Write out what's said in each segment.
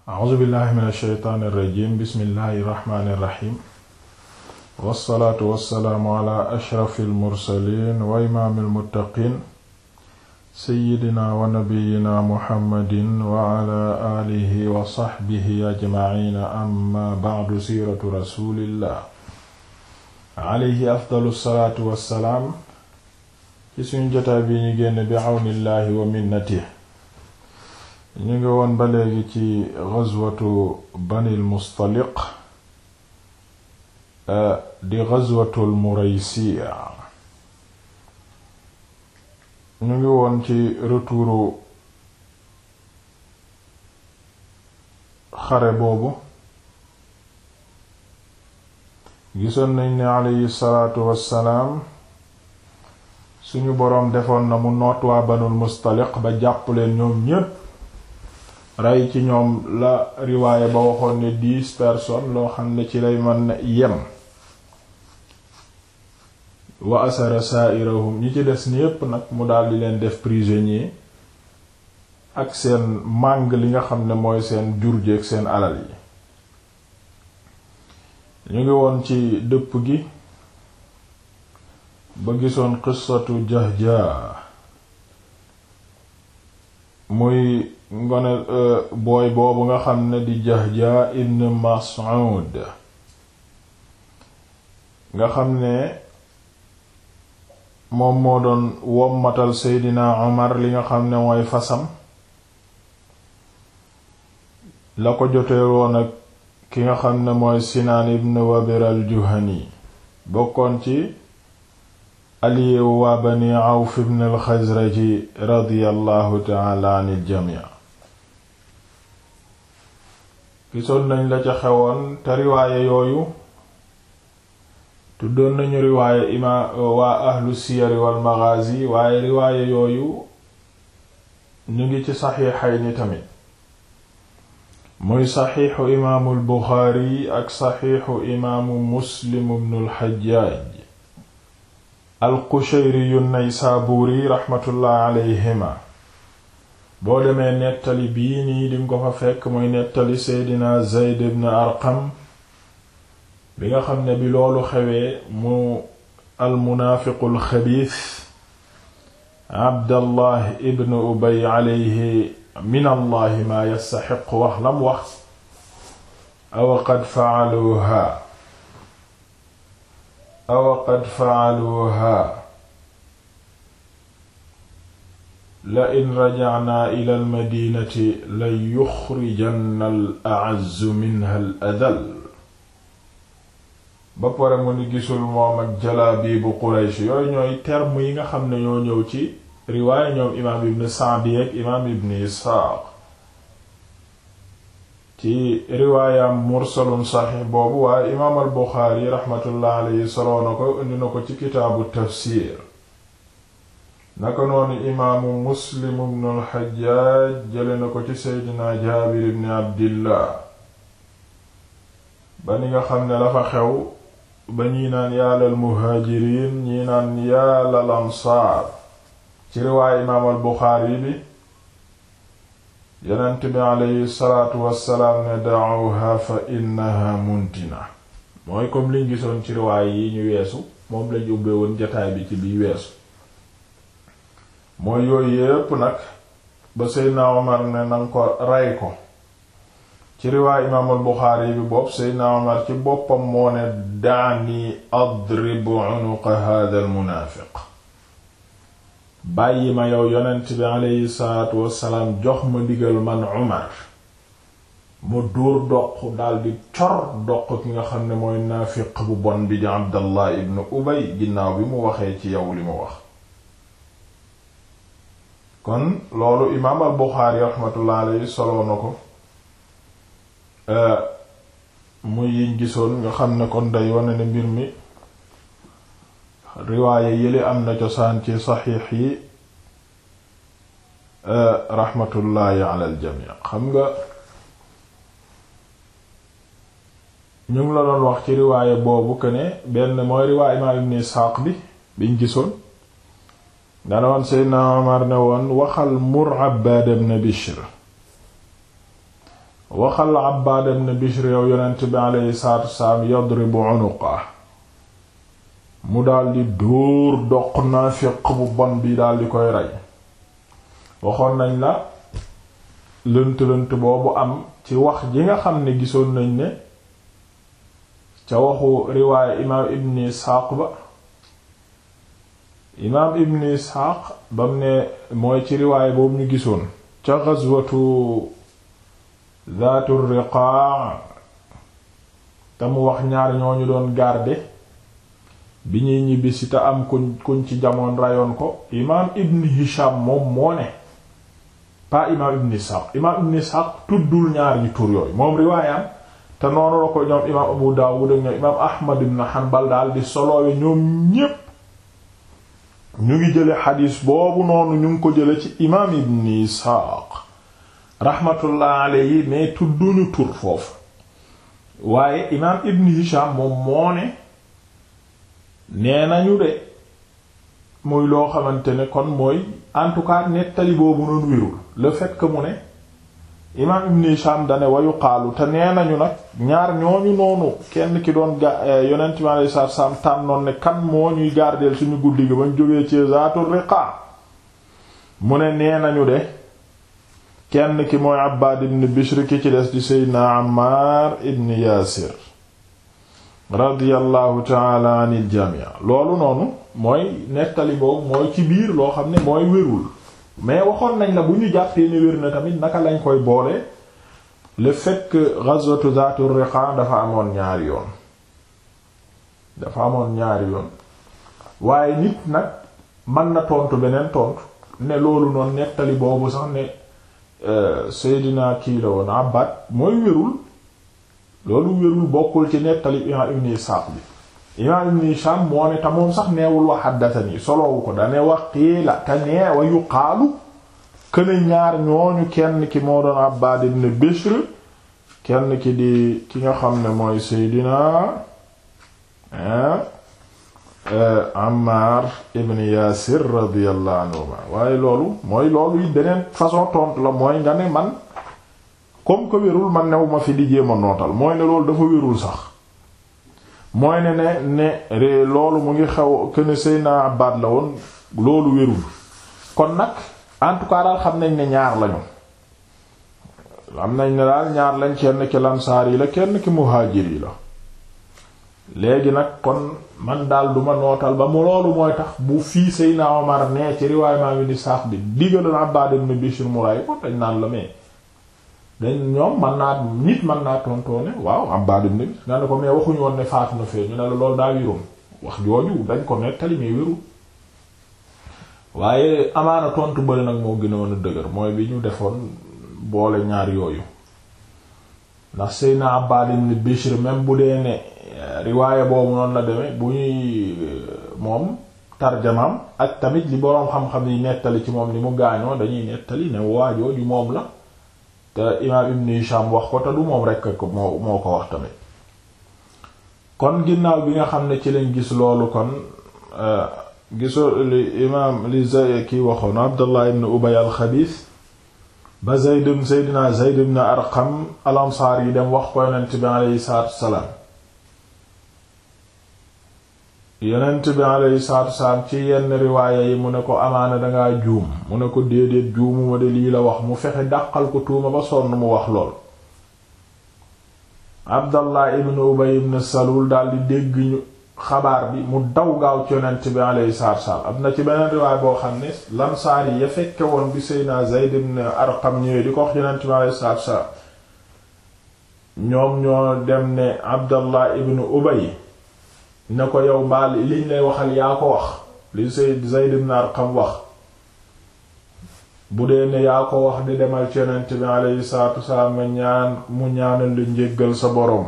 a'uuzu billahi min alsheytaan irrajim bismillahi irrahmani irrahim wassalaatu wassalaamu ala ashrafi almursalin wa imaami almuttaqin seyidina wa nabiyina muhammadin wa ala aalihi wa saxbihi ajmaciina amma bacdu siiratu rasulillah alayhi afdalu salaatu wassalaam ci suñu jotaay bi ñu génn bi awnillahi wa minnatihi ñu ngi woon ba léegi ci ghazwatu banil mustaliq di ghazwatul muraysiya ñu ngi woon ci retouru xare boobu gisoon nañ ne aleyhi salaatu wassalaam suñu boroom defoon na mu noot waa banul mustaliq ba jàpp leen ñoom ñépp rey ci ñoom la riwaaye ba waxoon ne dix personnes loo xam ne ci lay mën na yem wa asara sa'irahum ñi ci des ñépp nag mu daldi leen def prisonnier ak seen màng li nga xam ne mooy seen jur ji ak seen alal yi ñu ngi woon ci dëpp gi ba gisoon qissatu Jahja muy ngone booy boobu nga xam ne di Jahja ibn Mas'ud nga xam ne moom moo doon wommatal Seydina Omar li nga xam ne mooy fasam la ko jotee woon ak ki nga xam ne mooy Sinaan ibn Wabir al-Juhani bokkoon ci aliyewu waa Bani Awf ibn al-Xazraji radiyallahu ta'ala anil jamii gisoon nañ la ca xewoon te riwaaye yooyu tuddoon nañu riwaaye ima waa ahlu siyari wal maghazi waaye riwaaye yooyu ñu ngi ci saxiixayni tamit muy saxiixu imaamul buxaari ak saxiixu imaamu muslim ibnul xajjaaj al qushayri yu naysaabuuri raxmatullahi alayhima boo demee nettali bii nii dinga ko fa fekk muy nettali seydina zeyd ibn arqam bi nga xam ne bi loolu xewee mu almunaafiqul xabiis abdallah ibn ubay alayhi min allahi maa yastaxiq wax lam wax awa qad faaluuha awa qad faaluuha la in rajacnaa ila almadinati la yuxrijanna al acazzu minha al adal ba pare mu ni gisul moom ak jalaabiibu quraysh yooyu ñooy terme yi nga xam ne ñoo ñëw ci riwaaya ñoom imaam ibn Sa'di ak imaam ibn Isxaaq ci riwaayam mursalun saxiix boobu waaye imaam al Buxaari raxmatullah alayhi soloo na ko indi na ko ci kitaabu tafsiir naka noonu imaamu muslim ibn al-Hajjaaj jële na ko ci seydina jaabir ibn abdillah ba ni nga xam ne la fa xew ba ñii naan yaalal muhaajiriin ñii naan yaalal ansaar ci riwaay imaam al buxaari bi yonent bi aleyhi salaatu wassalaam ne da'uha fa innaha muntina mooy comme liñ gisoon ci riwaay yi ñu weesu moom lañ ubbee woon jataay bi ci biy weesu mooy yooyu yépp nag ba seydna omar ne nan ko rey ko ci riwaay imaamul buxaari bi bopp seydna omar ci boppam moo ne daani adrib unuqa hadha al munaafiq bàyyi ma yow yonent bi aleyhi salaatu wassalaam jox ma digal man omar mu dóor doq daldi cor doq ki nga xam ne mooy naafiq bu bon bi di abdallah ibn ubay ginnaaw bi mu waxee ci yow li mu wax kon loolu imaam al buxaari raxmatullah alayhi soloo na ko muy yiñ gisoon nga xam ne kon day wane ne mbir mi riwaaye yële am na cosaan ci saxiix yi raxmatullaahi ala al jamii xam nga ñu ngi la doon wax ci riwaaye boobu que ne benn mooy riwaaye imaam ibn Isxaaq bi biñ gisoon dana woon Seydina Omar ne woon waxal mur Abbaad ibn Bishr waxal Abbaad ibn Bishr yow yonent bi aleyhi salaatu wasalaam yadribu unuqa mu daldi dóor doq naafiq bu bon bi daldi koy rey waxoon nañ la lënt-lënt boobu am ci wax ji nga xam ne gisoon nañ ne ca waxu riwaaya imaam ibn Isxaaq ba imaam ibn Isxaaq bam ne mooy ci riwaaya boobu ñu gisoon ca gazwatu zaatu riqaa te mu wax ñaar ñooñu doon garde bi ñuy ñibbisi te am kuñ kuñ ci jamoon rayoon ko imaam ibn Hisham moom moo ne pas imaam ibn Ishaq imaam ibn Ishaq tuddul ñaar ñi tur yooyu moom riwaayam te noonu la ko ñoom imaam Abu Dawud ak ñoom imaam Ahmad ibn Hanbal daal di soloowe ñoom ñépp ñu ngi jële xadiis boobu noonu ñu ngi ko jële ci imaam ibn Ishaq rahmatullah alayhi mais tudduñu tur foofu waaye imaam ibn Hisham moom moo ne nee nañu de muy loo xamante ne kon mooy en tout cas nettali boobu noonu wérul le fait que mu ne imaam ibn Hisham dane wayu xaalu te nee nañu nag ñaar ñooñu noonu kenn ki doon ga yonent mi alayhi salaatu salaam tànnoon ne kan moo ñuy gardeel suñu guddi gi bañ jógee ci Zaatul Riqa mu ne nee nañu de kenn ki mooy Abbaad ibn Bishr ki ci des di Seydina Ammaar ibn Yaasir radiyallahu taala anil jamii loolu noonu mooy nettali boobu mooy ci biir loo xam ne mooy wérul mais waxoon nañ la bu ñu jàppee ne wér na tamit naka lañ koy boole le fait que ghazwatu Zaatur Riqa dafa amoon ñaari yoon dafa amoon ñaari yoon waaye nit nag mën na tontu beneen tontu ne loolu noonu nettali boobu sax ne Seydina kii la woon Abbad mooy wérul loolu wérul bokkul ci nettali imaam Ibn Isaaq bi imaam Ibn Hisham moo ne te moom sax neewul wa haddathani soloowu ko dane wax qiila te nee wa yuqaalu këne ñaar ñooñu kenn ki moo doon Abbaad ibn Bishr kenn ki di ki nga xam ne mooy Seydina Ammar ibn Yaasir radiyallahu anhuma waaye loolu mooy loolu it beneen façon tontu la mooy nga ne man comme que wérul man new ma fi di jéem a nootal mooy ne loolu dafa wérul sax mooy ne ne ne loolu mu ngi xew que ne Seydina Abbad la woon loolu wérul kon nag en tout cas daal xam nañ ne ñaar lañu xam nañ ne daal ñaar lañ kenn ki lamsaar yi la kenn ki muhaajir yi la léegi nag kon man daal duma nootal ba mu loolu mooy tax bu fii Seydina Omar nee ci riwaay maa ngi ni saax bi digaloon Abbad ibn Bishr mu ray ko dañ naan la mais dañ ñoom man naa nit man naa tontoone waaw Abbad ibn Bishr nga ne ko mais waxuñu woon ne faatu na fee ñu ne la loolu daa wéroon wax jooju dañ ko nettali mais wérul waaye amaana tontu bëri nag moo gën a mën a dëgër mooy bi ñu defoon boole ñaar yooyu ndax Seydina Abbad ibn Bishr même bu dee ne riwaaya boobu noonu la demee bu ñuy moom tarjamaam ak tamit li boroom xam-xam yi nettali ci moom ni mu gaañoo dañuy nettali ne waajooju moom la te imaam Ibn Hisham wax ko te du moom rekk ko moo moo ko wax tamit kon ginnaaw bi nga xam ne ci lañ gis loolu kon gisoo li imaam li Zay ki waxoon Abdullah ibn Ubay al-Xabiis ba Zayd Seydina Zayd ibn Arqam al-Ansaar yi dem wax ko yonent bi aleyhi salaatu wassalaam yonent bi aleyhi salaatu wassalaam ci yenn riwaaya yi mu ne ko amaana dangaa juum mu ne ko déedéet juumuma de lii la wax mu fexe dàqal ko tuuma ba sonn mu wax lool Abdallah ibn Ubay ibn Salul daal di dégg ñu xabaar bi mu daw gaaw ci yonent bi alayhi salaatu wassalaam am na ci beneen riwaay boo xam ne lamsaar yi ya fekke woon bi Seydina Zayd ibn Arqam ñëwee di ko wax yonent bi alayhi salaatu wassalaam ñoom ñoo dem ne Abdallah ibn Ubay ne ko yow mbaal liñ lay waxal yaa ko wax li Seyd Zayd ibn Arqam wax bu dee ne yaa ko wax di demal ci yonent bi alayhi salaatu wassalaam nga ñaan mu ñaanal lu njéggal sa boroom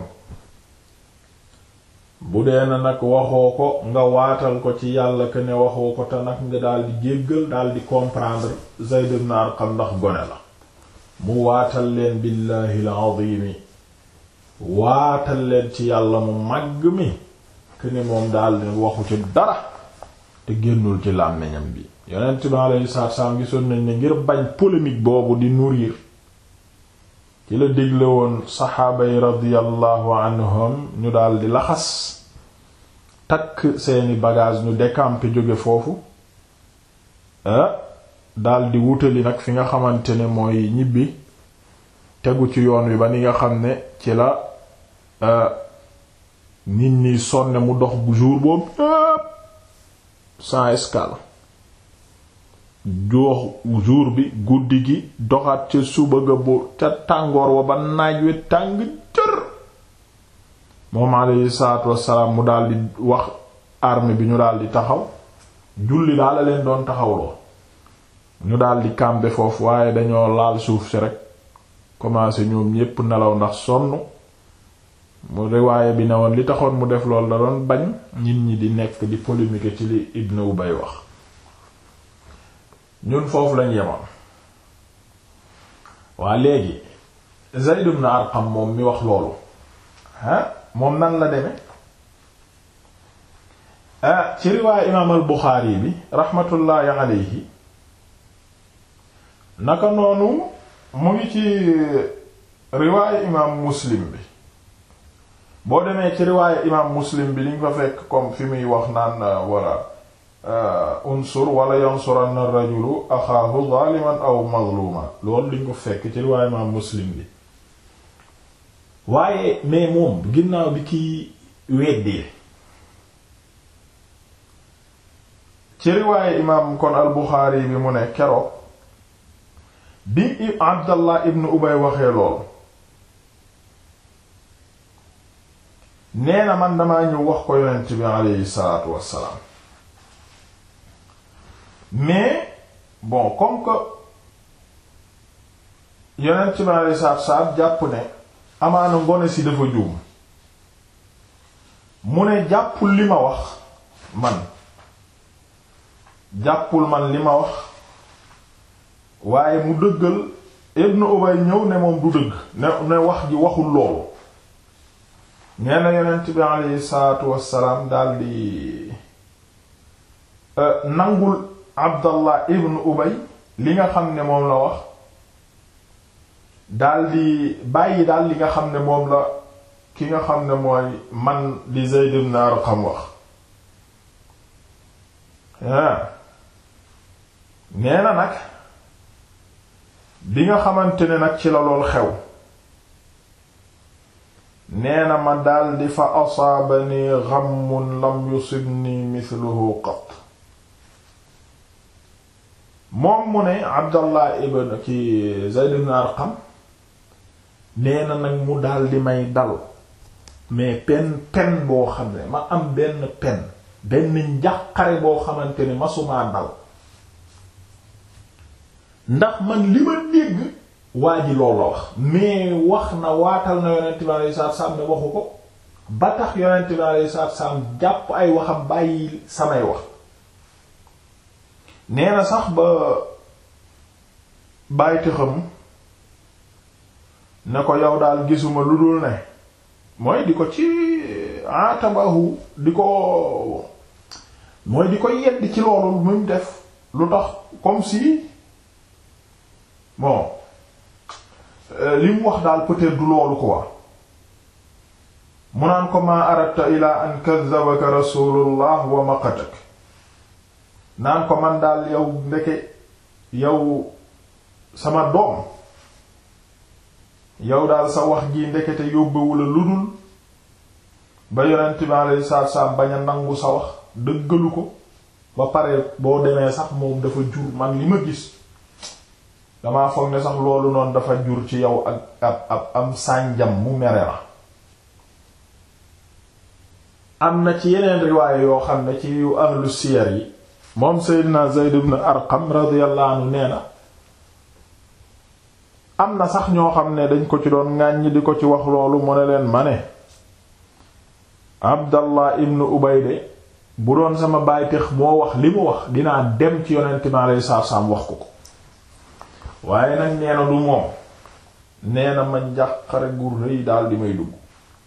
bu dee na nag waxoo ko nga waatal ko ci yàlla que ne waxoo ko te nag nga daal di jéggal daal di comprendre Zayd ibn Arqam ndax gone la mu waatal leen billahi al-azimi waatal leen ci yàlla mu màgg mi que ne moom daal di waxu ci dara te génnul ci làmmiñam bi yonent bi alayhi salaatu salaam gisoon nañ ne ngir bañ polémique boobu di nourrir ci la digle woon saxaaba yi radiyallahu anhum ñu daldi laxas takk seeni bagage ñu décamper jóge foofu daldi wutali nag fi nga xamante ne mooy ñibbi tegu ci yoon wi ba ni nga xam ne ci la nit ñi sonne mu dox jour boobu yépp sans escale jox jour bi guddi gi doxaat ca suba ga bu ca tàngoor wa ba naaj wi tàng jër moom alayhi salaatu wassalaam mu daldi wax armée bi ñu daldi taxaw julli daal la leen doon taxawloo ñu daldi camper foofu waaye dañoo laal suuf si rek commencé ñoom ñépp nelaw ndax sonn mu riwaaye bi ne woon li taxoon mu def loolu da doon bañ nit ñi di nekk di polémique ci li Ibn Ubay wax ñun foofu lañ yemoon waa léegi Zayd ibn Arqam moom mi wax loolu ah moom nan la deme ah ci riwaaye imaam al Buxaari bi raxmatullaahi alayhi naka noonu mu ngi ci riwaaye imaam Muslim bi boo demee ci riwaaye imaam Muslim bi li nga fa fekk comme fi muy wax naan wala unsur wala yansuranna rajulu axaahu zaliman aw mazluma loolu liñ ko fekk ci riwaaye imaam Muslim bi waaye mais moom ginnaaw bi kiy weddee ci riwaaye imaam kon al Buxaari bi mu ne keroog bi Abdallah ibn Ubay waxee lool nee na man damaa ñëw wax ko yonent bi aleyhi salaatu wassalaam mais bon comme que yonent bi aleyhi salaatu wassalaam jàpp ne amaana ngone si dafa juum mu ne jàppul li ma wax man jàppul man li ma wax waaye mu dëggal Ibn Ubay ñëw ne moom du dëgg ne ne wax ji waxul loolu nee na yonent bi aleyhi salaatu wassalaam daldi nangul Abdallah Ibn Ubay li nga xam ne moom la wax daldi bàyyi daal li nga xam ne moom la ki nga xam ne mooy man di Zayd ibn Arqam wax nee na nag bi nga xamante ne nag ci la lool xew nee na ma daldi fa asaabani ghammun lam yusibni mithluhu qat moom mu ne Abdallah ibn ki Zayd ibn Arqam nee na nag mu daldi may dal mais pen pen boo xam ne ma am benn pen benn njàqare boo xamante ne masumaa dal ndax man li ma dégg waa ji loolu la wax mais wax na waatal na yonent bi alayhi salaatu salaam ne waxu ko ba tax yonent bi alayhi salaatu salaam jàpp ay waxam bàyyi samay wax nee na sax ba bàyyiti xam ne ko yow daal gisuma lu dul ne mooy di ko ci atabahu di ko mooy di ko yedd ci loolu mu def lu tax comme si bon li mu wax daal peut-être du loolu quoi mu naan ko maa aradta ila an kazzabaka rasulullah wa maqatak naan ko man daal yow ndeke yow sama doom yow daal sa wax ji ndekete yóbbewula lu dul ba yonent bi alayhi salaatu wasallam bañ a nangu sa wax dëggalu ko ba pare boo demee sax moom dafa jur man li ma gis damaa foog ne sax loolu noonu dafa jur ci yow ak ab ab am sànjam mu mere la am na ci yeneen riwaaya yoo xam ne ci yu ahlu siyar yi moom Seydina Zayd ibn Arqam radiyallahu anhu nee na am na sax ñoo xam ne dañ ko ci doon ŋàññi di ko ci wax loolu mu ne leen ma ne Abdallah ibn Ubayde bu doon sama bàyteex moo wax li mu wax dinaa dem ci yonent mi alayhi salaatu salaam wax ko ko waaye nag nee na du moom nee na ma njàqare gu rëy daal di may dugg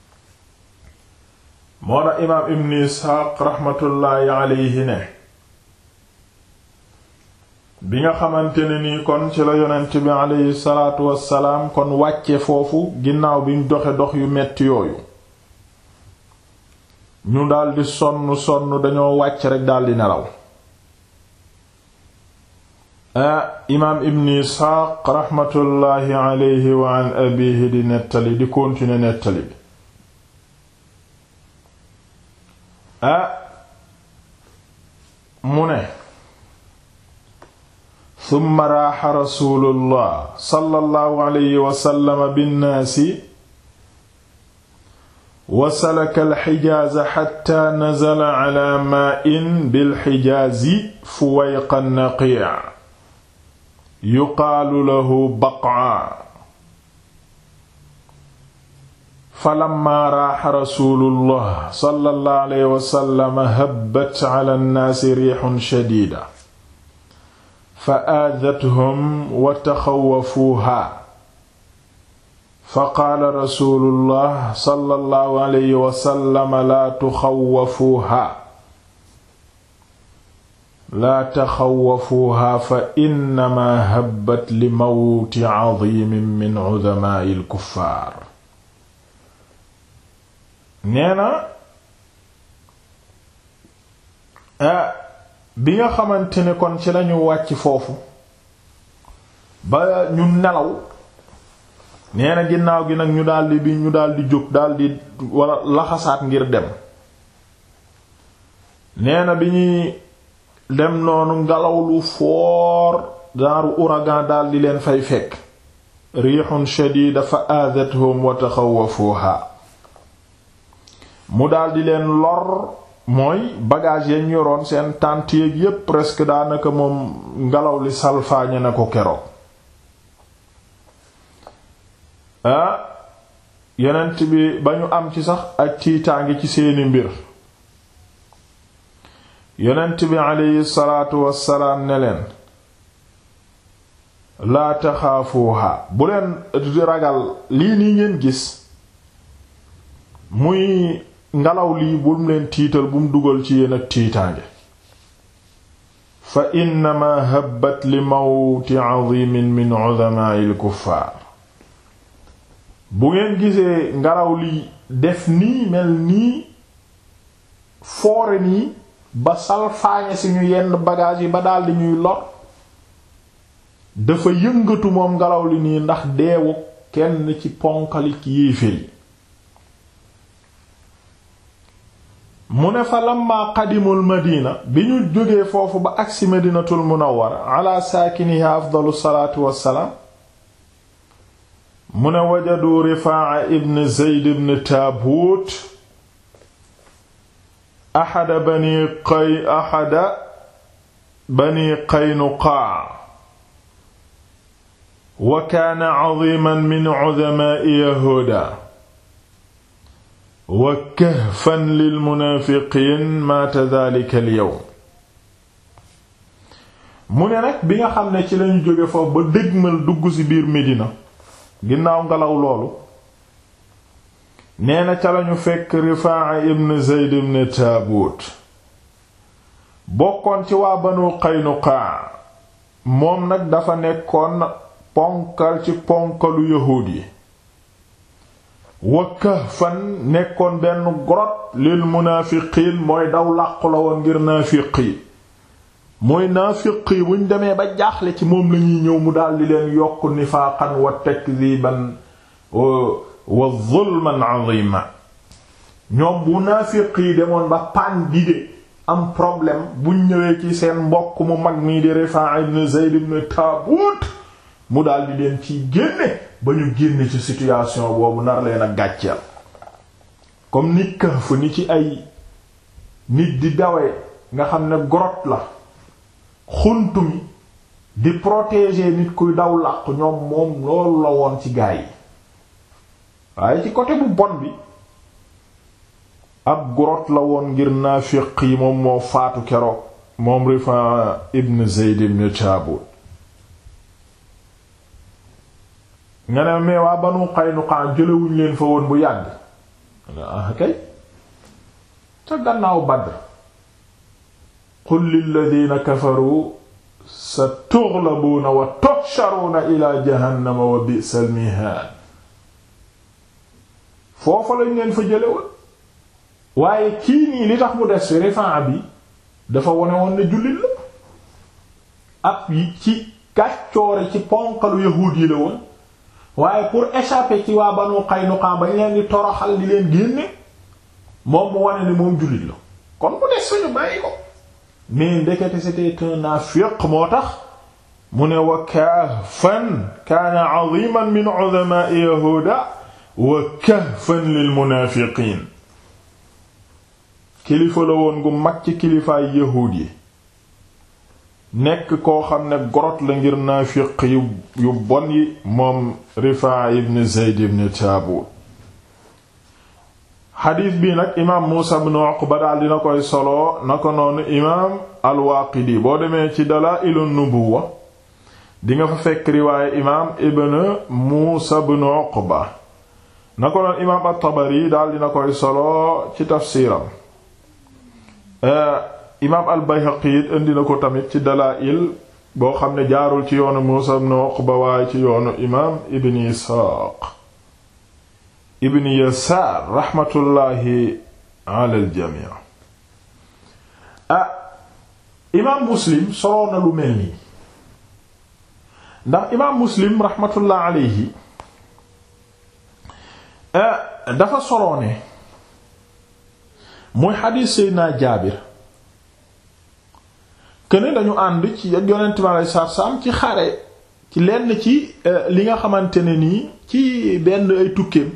moo na imaam ibn Isxaaq raxmatullaahi alayhi ne bi nga xamante ne nii kon ci la yonent bi aleyhi salaatu wassalaam kon wàcce foofu ginnaaw bi ñu doxe dox yu metti yooyu ñu daldi sonn sonn dañoo wàcc rekk daldi nelaw imaam ibn isxaaq raxmatullaahi aleyhi wa an abihi di nettali di continuer nettali bi ah mu ne summa raaxa rasuulullah sallallahu alayhi wa sallam binnaasi wa salaka alxijaaza xatta nazala ala maa'in bilxijaazi fuwayqa naqii' yuqaalu lahu baq'a falamma raaxa rasuulullah sallallahu alayhi wa sallam habbat ala nnaasi riixun shadiida fa aadathum wa taxawafuuhaa fa qaala rasuulullah sallallahu alayhi wa sallam laa tuxawafuuhaa laa taxawafuuhaa fa innamaa habbat li mawti cadiimin min cudamaa'il kuffaar nee na bi nga xamante ne kon ci lañu wàcc foofu ba ñu nelaw nee na ginnaaw gi nag ñu daldi bi ñu daldi jóg daldi wala laxasaat ngir dem nee na bi ñuy dem noonu ngelaw lu foor daaru ouragan daldi leen fay fekk riixun shadida fa aadathum wa taxawafuha mu daldi leen lor mooy bagage yañ yoroon seen tànt yéeg yépp presque daanaka moom ngelaw li salfaañe na ko keroog ah yonent bi ba ñu am ci sax ak tiitaangi ci seeni mbir yonent bi aleyhi salaatu wassalaam ne leen laa taxaafuuha bu leen ragal lii nii ngeen gis muy ngelaw lii bu mu leen tiital bu mu dugal ci yéen ak tiitaange fa innama habbat li mawti azimin min uzamaa'il kuffaar bu ngeen gisee ngelaw li def nii mel nii foore nii ba salfaañe si ñu yenn bagage yi ba daldi ñuy lor dafa yëngatu moom ngelaw li nii ndax deewu kenn ci ponkalik yéeféer yi mu ne fa lamma qadimul madina bi ñu jógee foofu ba agsi madinatul munawwara ala saakiniha afdalu salaatu wassalaam mu ne wajadu rifaa ibn zeyd ibn taabuut axada bani qay axada bani qaynuqaa wa kaana cadiman min cudamaa'i yahuuda wa kahfan lil munaafiqiin maata daalika al yawm mu ne nag bi nga xam ne ci lañu jóge foofu ba dégmal dugg ci biir Medina ginnaaw ngelaw loolu nee na ca lañu fekk Rifaa ibn Zayd ibn Taabuut bokkoon ci waa Banu Qaynuqaa moom nag dafa nekkoon ponkal ci ponkalu yahuud yi wa kahfan nekkoon benn grotte lil munaafiqiin mooy daw làqu la woon ngir naafiq yi mooy naafiq yi buñ demee ba jaaxle ci moom lañuy ñëw mu daldi leen yokk nifaaqan wa takdiban wa zulman azima ñoom bu naafiq yi demoon ba paan dide am problème buñ ñëwee ci seen mbokk mu mag mii di Rifaa ibn Zayd ibn Taabuut mu daldi leen ciy génne ba ñu génne ci situation boobu nar leen a gàcceel comme nit Kahf ni ci ay nit di dawee nga xam ne grotte la xunt mi di protéger nit kuy daw làqu ñoom moom loolu la woon ci gaa yi waaye ci côté bu bon bi ab grotte la woon ngir naafiq yi moom moo faatu keroog moom Rifaa ibn Zayd ibn Taabut nga ne mais waa Banu Qaynuqa jëlewuñ leen fa woon bu yàgg ah kay ca gannaaw Badr qul lilladina kafaru sa tughlabuuna wa tuhsharuuna ila jahannama wa bi'sal mihaan foofa lañ leen fa jële woon waaye kii nii li tax mu des fi Rifaa bi dafa wone woon ne jullit la ab yi ci kàccoore ci ponkalu yahuud yi la woon waaye pour échapper ci waa Banu Qaynuqa bañ leen di toroxal di leen génne moom mu wane ne moom jullit la kon mu des fa ñu bàyyi ko mais ndekete c'était un naafiq moo tax mu ne wa kahfan kaana aziman min uzama'i yahuda wa kahfan lil munaafiqiin kilifa la woon gu mag ci kilifaay yahuud yi nekk koo xam ne gorot la ngir naafiq yu yu bon yi moom Rifaa ibn Zayd ibn Taabut xadiis bii nag imaam Muusa ibn Uqba daal dina koy solo na ko noonu imaam al-Waaqidi boo demee ci Dalaa'ilu Nubuwwa di nga fa fekk riwaaye imaam ibn Muusa ibn Uqba na ko noonu imaam at-Tabari daal dina koy solo ci tafsiiram imaam al-Bayhaqi it indi na ko tamit ci Dalaa'il boo xam ne jaarul ci yoonu Muusa ibn Uqba waaye ci yoonu imaam ibn Isxaaq ibn yasaar raxmatullaahi ala aljamii ah imaam muslim soloo na lu mel nii ndax imaam muslim raxmatullaahi alayhi dafa soloo ne muy xadiis seydina jaabir këne dañu ànd ci ak yonent mi alayhi salaatu salaam ci xare ci lenn ci li nga xamante ne nii ci benn ay tukkeem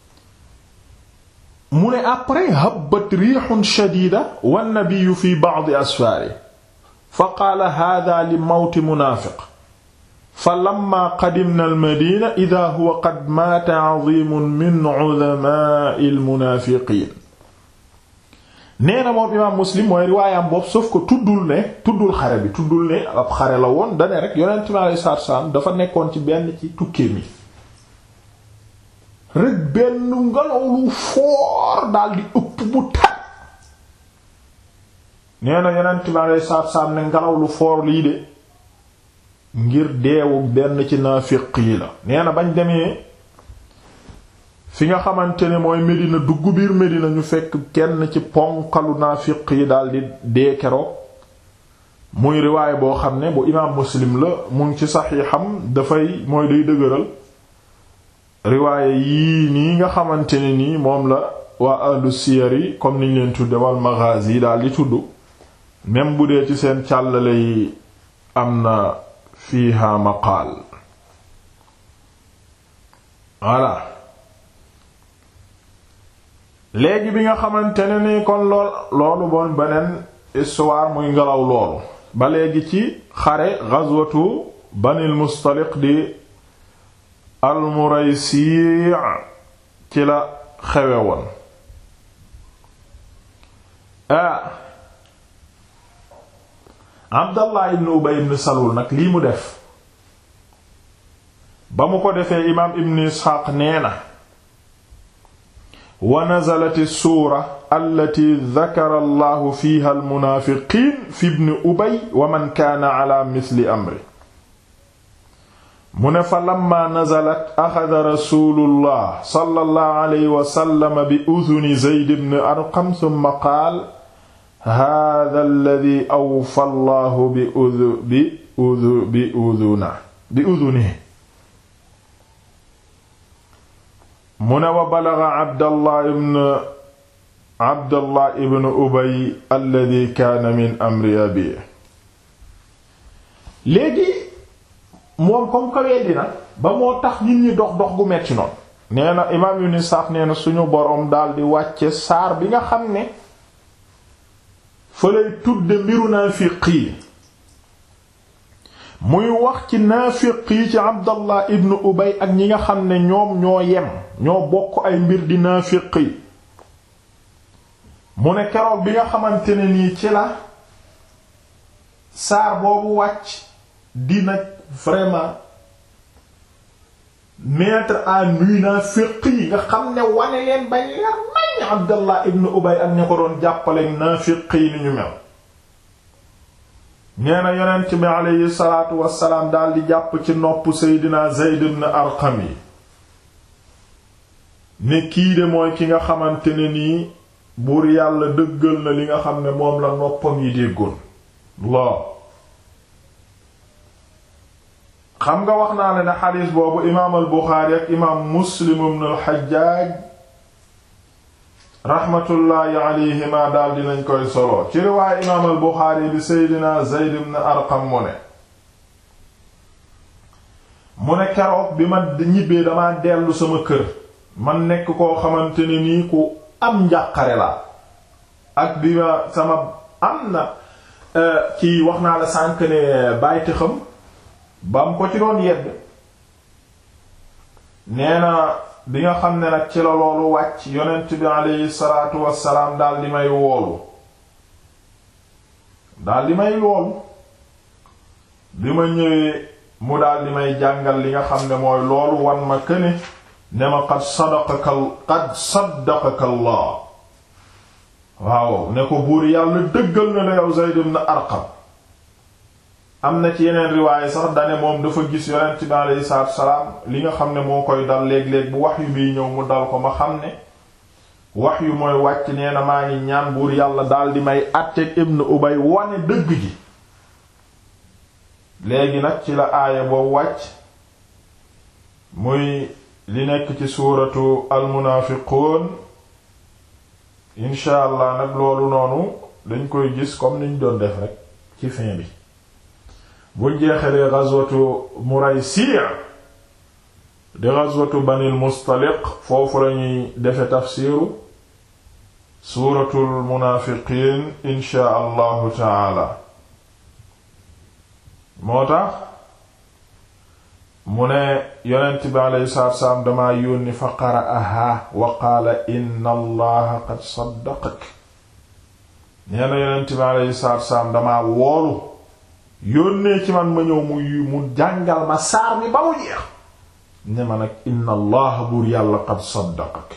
mu ne après habbat riixun shadida wannabiyu fi ba'di asfaari fa qaala haadaa li mawti munaafiq fa lamma qadimna almadina ida huwa qad maata azimun min udamaai almunaafiqiin nee na moom imaam muslim mooy riwaayam boobu sauf que tuddul ne tuddul xare bi tuddul ne ab xare la woon dane rek yonent mi alayhi salaatu wa salaam dafa nekkoon ci benn ci tukkee mi rek benn ngelaw lu foor daal di ëpp bu tat nee na yonent bi alei saatu salaam ne ngelaw lu foor lii de ngir deewu benn ci naafiq yi la nee na bañ demee fi nga xamante ne mooy Medina dugg biir Medina ñu fekk kenn ci ponkalu naafiq yi daal di dee keroog muy riwaay boo xam ne bu imaam Muslim la mu ngi ci saxiixam dafay mooy day dëgëral riwaaye yii nii nga xamante ne nii moom la waa ahlu siyar yi comme niñ leen tudde wal maghazi yi daal di tudd même bu dee ci seen càllale yi am na fiiha maqaal voilà léegi bi nga xamante ne nii kon lool loolu bon beneen histoire muy ngelaw loolu ba léegi ci xare ghazwatu banil mustaliq di almuraysi ci la xewe woon ah abdallah ibn ubay ibn salul nag lii mu def ba mu ko defee imaam ibn isxaaq nee na wa nazalat suura allati dakara allahu fiha almunaafiqiin fi ibn ubay wa man kaana ala misli amri mu ne fa lamma nazalat axada rasulullah sallallahu alayhi wa sallam bi uduni zayd ibn arqam thumma qaal hada alladi awfa allahu bi udu bi udu bi uduna bi uduni mu ne wa balaga abdallah ibn abdallah ibn ubay alladi kaana min amri abi léegi moom comme que weddi na ba moo tax nit ñi dox dox gu metti noonu nee na imaam yu ni saaf nee na suñu boroom daldi wàcce saar bi nga xam ne fa lay tudde mbiru naafiq yi muy wax ci naafiq yi ci abdallah ibn ubay ak ñi nga xam ne ñoom ñoo yem ñoo bokk ay mbir di naafiq yi mu ne keroog bi nga xamante ne nii ci la saar boobu wàcc dina vraiment mettre à nu naafiq yi nga xam ne wane leen bañ leer nañ Abdallah ibn Ubay ak ña ko doon jàppale naafiq yi ni ñu mel nee na yonent bi aleyhi salaatu wassalaam daldi jàpp ci nopp seydina Zayd ibn Arqam yi ne kii de mooy ki nga xamante ne nii buur yàlla dëggal na li nga xam ne moom la noppam yi déggoon loo xam nga wax naa ne ne xadiis boobu imaam al Buxaari ak imaam Muslim ibn al Xajjaaj raxmatullaahi alayhima daal dinañ koy solo ci riwaaya imaam al Buxaari bi Seydina Zayd ibn Arqam mu ne mu ne keroog bi ma ñibbee dama dellu sama kër man nekk koo xamante ne nii ku am njàqare la ak bi ma sama am na ci wax naa la sànk ne bàyyiti xam ba mu ko ci doon yedd nee na bi nga xam ne nag ci la loolu wàcc yonent bi aleyhi salaatu wassalaam daal di may woolu daal di may woolu bi ma ñëwee mu daal di may jàngal li nga xam ne mooy loolu wan ma këne ne ma qad sadaqaka qad saddaqaka Allah waaw ne ko buur yàlla dëggal na la yow Zayd ibn Arqam am na ci yeneen riwaaye sax dane moom dafa gis yonent bi aleyhi salaatu salaam li nga xam ne moo koy dal léeg-léeg bu wax yu biy ñëw mu dal ko ma xam ne wax yu mooy wàcc nee na maa ngi ñaan buur yàlla daal di may àtteeg Ibn Ubay wane dëgg gi léegi nag ci la aaya boobu wàcc muy li nekk ci suuratu almunaafiquun incha allah nag loolu noonu dañ koy gis comme niñ doon def rek ci fin bi buñ jeexalee ghazwatu Muraysi' di ghazwatu Banil Mustaliq foofu lañuy defe tafsiru suuratul munaafiqiin incha allahu taala moo tax mu ne yonent bi alayhi salaatu salaam damaa yónni fa qara'ahaa wa qaala inna allaha qad saddaqak nee na yonent bi alayhi salaatu salaam damaa woolu yónnee ci man ma ñëw mu mu jàngal ma saar mi ba mu jeex ne ma nag inna allaha buur yàlla qad saddaqak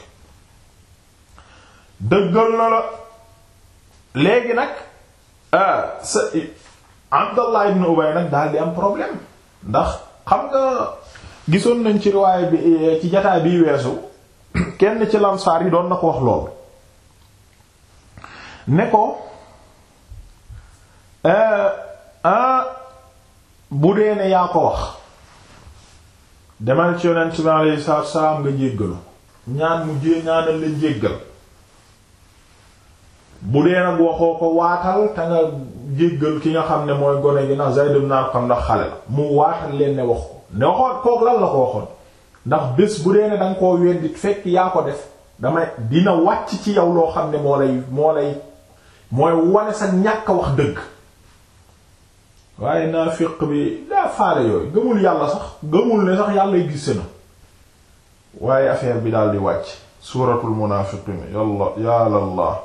dëggal na la léegi nag sa Abdallah ibn Ubay nag daal di am problème ndax xam nga gisoon nañ ci riwaaya bi ci jataay biy weesu kenn ci lamsaar yi doon na ko wax lool ne ko bu dee ne yaa ko wax demal ci yonent bi alayhi salaatu salaam nga jéggalu ñaan mu jé ñaanal leen jéggal bu dee nag waxoo ko waatal te nga jéggal ki nga xam ne mooy gone gi ndax Zayd ibn Arqam ndax xale la mu waatal leen ne wax ko ne waxoon kook lan la ko waxoon ndax bés bu dee ne danga koo weddi fekk yaa ko def damay dina wàcc ci yow loo xam ne moo lay moo lay mooy wane sa ñàkk wax dëgg waaye naafiq bi daa faale yooyu gëmul yàlla sax gëmul ne sax yàlla gis na waaye affaire bi daal di wàcc suuratul munaafiqiin yàlla yàlla allah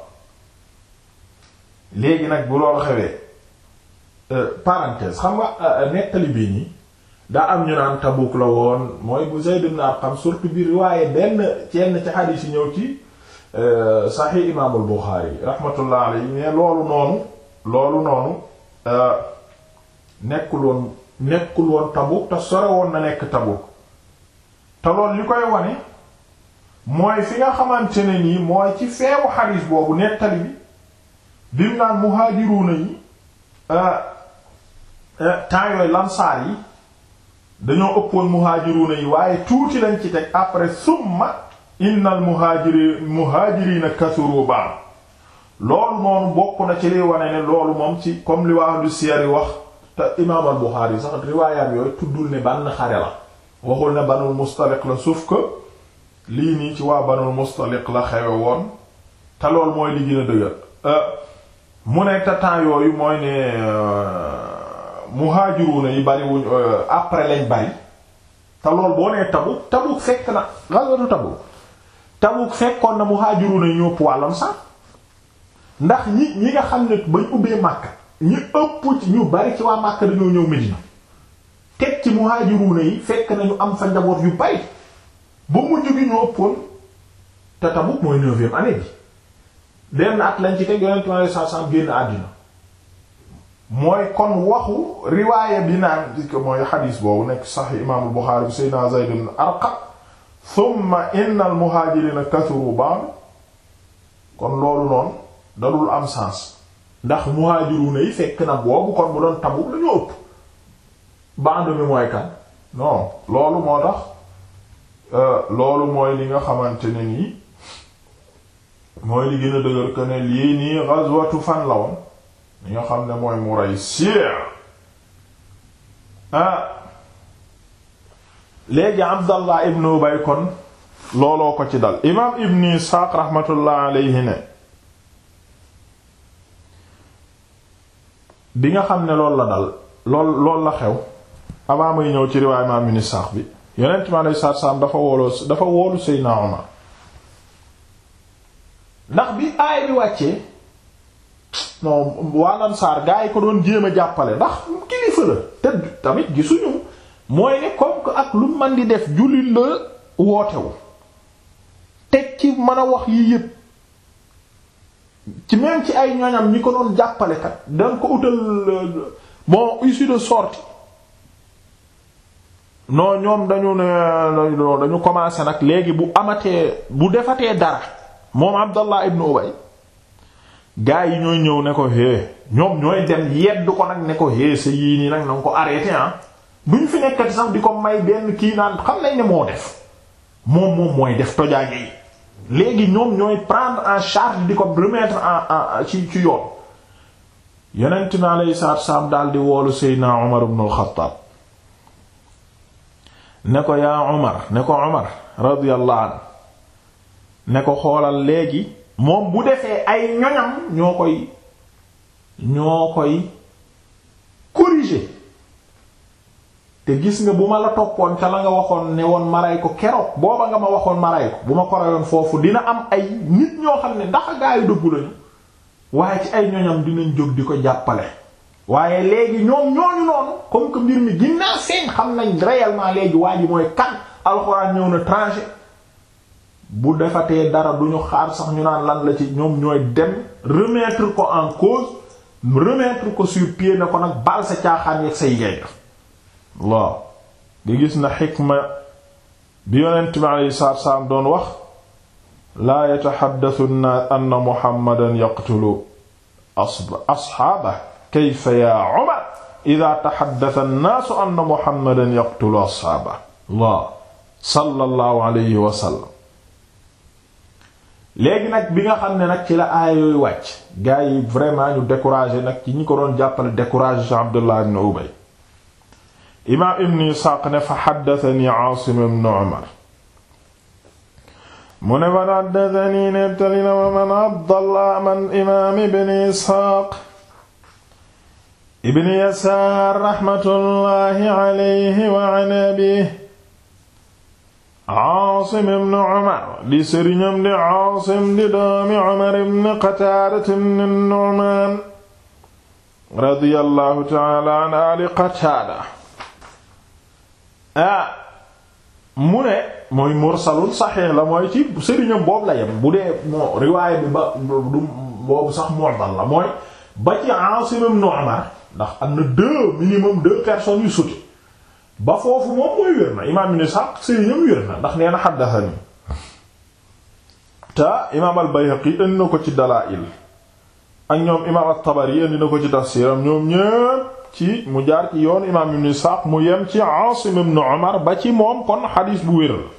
léegi nag bu loolu xewee parenthèse xam nga nettali bii nii daa am ñu naan Tabuk la woon mooy bu Zayd ibn Arqam surtout bi riwaaye benn cenn ci xadiis yi ñëw ci Sahih Imaamul Buxaari rahmatullah alayhi mais loolu noonu loolu noonu nekkul woon nekkul woon Tabuk te sore woon na nekk Tabuk te loolu li koy wane mooy fi nga xamante ne nii mooy ci feewu xadiis boobu nettali bi bim naan muhaajiruuna yi temps yooyu lamsaar yi dañoo ëppoon muhaajiruuna yi waaye tuuti lañ ci teg après summa innal muhaajiri muhaajiriina kasuru ba'd loolu noonu bokk na ci liy wane ne loolu moom ci comme li waa lu siyar yi wax te imaam al Buxaari sax riwaayaat yooyu tuddul ne bann xare la waxul ne banul mustaliq la sauf que lii nii ci waa banul mustaliq la xewe woon te loolu mooy li gën a dëgër mu ne te temps yooyu mooy ne muhaajiruuna yi bariwuñ après lañ bari te lool boo nee Tabuk Tabuk fekk na ghazwatu Tabuk Tabuk fekkoon na muhaajiruuna yi ñëpp wàllam sax ndax ñi ñi nga xam ne bañ ubbee Makka ñi ëpp ci ñu bari ci waa Makka dañoo ñëw Medina teg ci muhaajiruuna yi fekk nañu am fa njaboot yu bari ba mujj gi ñu ëppoon te Tabuk mooy neuvième année bi benn at lañ ci teg yonent mi sallallahu alayhi wasallam génn àddina mooy kon waxu riwaaya bi naan di ko mooy xadiis boobu nekk sax imaamul Buxaari bi Seydina Zayd ibn Arqam thumma inna al muhaajiriina kathuru ba'd kon loolu noonu dadul am sens ndax muhaajiruuna yi fekk na boobu kon bu doon Tabuk lañu ëpp ba'd mi mooy kan non loolu moo tax loolu mooy li nga xamante ne nii mooy li gën a dëgër que ne lii nii ghazwatu fan la woon li nga xam ne mooy Muraysi ah léegi Abdallah ibn Ubay kon looloo ko ci dal imaam Ibn Isxaaq rahmatullah alayhi ne bi nga xam ne loolu la dal lool lool la xew avant may ñëw ci riwaay imaam Ibn Isxaaq bi Yonent mi alayhi salaatu salaam dafa wooloo dafa woolu Seydina Umar ndax bi aay bi wàccee non waa Ansaar gaa yi ko doon jéem a jàppale ndax kilifa la te tamit gisuñu mooy ne comme que ak lu man di def jullit la wootewu teg ci mën a wax yi yépp ci même ci ay ñoñam ñi ko doon jàppale kat danga ko utal bon issue de sortie non ñoom dañu ne dañu commencé nag léegi bu amatee bu defatee dara moom Abdallah ibn Ubay gaa yi ñooy ñëw ne ko hé ñoom ñooy dem yedd ko nag ne ko hé sa yii nii nag na nga ko arrêté ah duñ fi nekkati sax di ko may benn kii naan xam nañ ne moo def moom moom mooy def tojaage yi léegi ñoom ñooy prendre en charge di ko remettre en en ci ci yoon yonent mi alayhi salaatu wassalaam daal di woolu Seydina Umar ibn al-Khattab ne ko yaa Umar ne ko Umar radiyallahu anhu ne ko xoolal léegi moom bu defee ay ñoñam ñoo koy ñoo koy corriger te gis nga bu ma la toppoon ca la nga waxoon ne woon maray ko keroog booba nga ma waxoon maray ko bu ma ko rayoon foofu dina am ay nit ñoo xam ne ndax gaa yu dëggu lañu waaye ci ay ñoñam dinañ jóg di ko jàppale waaye léegi ñoom ñooñu noonu comme que mbir mi ginnaaw seen xam nañ réellement léegi waa ji mooy kan alxuraan ñëw na tranché bu defatee dara duñu xaar sax ñu naan lan la ci ñoom ñooy dem remettre ko en cause remettre ko sur pied ne ko nag bal sa caaxaan yeeg say ngay def waaw nga gis na xikma bi yonent bi alayhi salaatu wassalaam doon wax laa yataxaddasu nnaas anna muhammadan yaqtulu asxaabah kayfa yaa umar ida taxaddasa nnaasu anna muhammadan yaqtulu asxaabah allah sallallahu alayhi wa sallam léegi nag bi nga xam ne nag ci la aaya yooyu wàcc gars yi vraiment ñu découragé nag ci ñi ko doon jàppale découragé ci Abdullah ibn Ubay imaam ibn Isaaq ne fa xaddatani Aasim ibn Umar mu ne man xaddatani nettali na ma man Abdallah man imaam ibn Isaaq ibn Yasaar raxmatullaahi alayhi wa an abiihi Aasim ibn Umar di sëriñam di Aasim di doomi Umar ibn Qataada ibn Nu'maan radiyallahu ta'ala an aali Qataada ah mu ne mooy mursalul saxiix la mooy ci sëriñam boobu la yem bu dee moo riwaaya bi ba du boobu sax mu'dal la mooy ba ci Aasim ibn Umar ndax am na deux minimum deux personnes yu suti ba foofu moom mooy wér na imaam ibn Sa'd sëriñam wér na ndax nee na xaddathani te imaam al-Bayhaqi indi na ko ci Dalaa'il ak ñoom imaam at-Tabari indi na ko ci tafsiram ñoom ñépp ci mu jaar ci yoon imaam ibn Sa'd mu yem ci Aasim ibn Umar ba ci moom kon xadiis bu wér la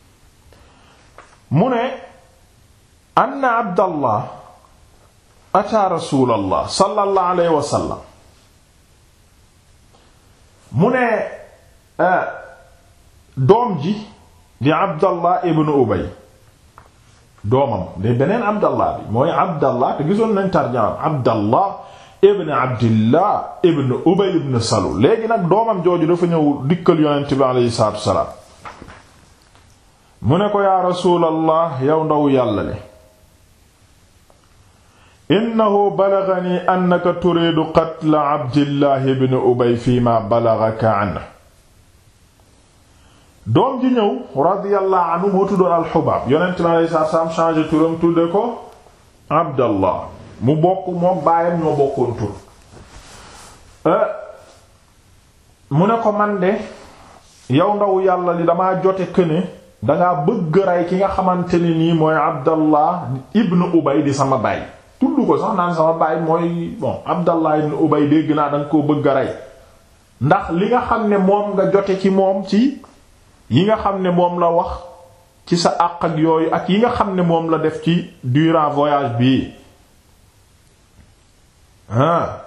mu ne anna Abdallah ataa Rasuulallah sallallahu alayhi wa sallam mu ne doom ji di Abdallah ibn Ubay doomam de beneen Abdallah bi mooy Abdallah te gisoon nañ tarjamaam Abdallah ibn Abdillah ibn Ubay ibn Salul léegi nag doomam jooju dafa ñëw dikkal yonent bi aleyhi salaatu wasalaam mu ne ko yaa Rasuulallah yow ndaw yàlla le innahu balaghani annaka turiidu qatla Abdillah ibn Ubay fi ma balaghaka anhu doom ji ñëw radiyallahu anhu moo tuddoon alxubaab yonent mi alayhi salaatu salaam changé turam tudde ko abdallah mu bokk moom baayam ñoo bokkoon tur mu ne ko man de yow ndaw yàlla li damaa jote këne dangaa bëgg rey ki nga xamante ne nii mooy abdallah ibnu ubay di sama baay tudd ko sax naan sama baay mooy bon abdallah ibnu ubay dégg naa danga koo bëgg a rey ndax li nga xam ne moom nga jote ci moom ci yi nga xam ne moom la wax ci sa àq ak yooyu ak yi nga xam ne moom la def ci durant voyage bii ah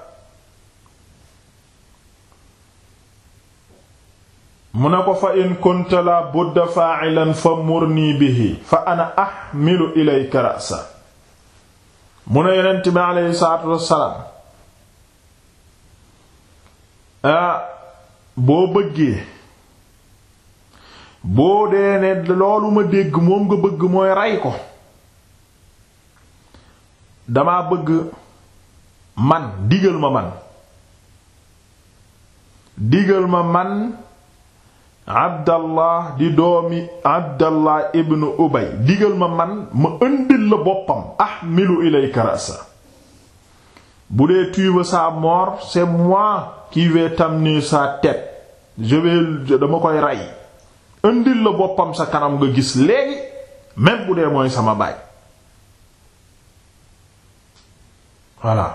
mu ne ko fa in kunta la budda fa'ilan fa murni bihi fa ana ahmilu ilayka ra'sa mu ne yonent bi aleyhi salaatu wassalaam ah boo bëggee boo dee ne loolu ma dégg moom nga bëgg mooy rey ko dama bëgg man digal ma man digal ma man abdallah di doomi abdallah ibnu ubay digal ma man ma ëndil la boppam ahmilu ilayka ra'sa bu dee tu veux sa mort c'est moi qui vais t'amener sa tête je vais dama koy rey ëndil la boppam sa kanam nga gis léegi même bu dee mooy sama baay voilà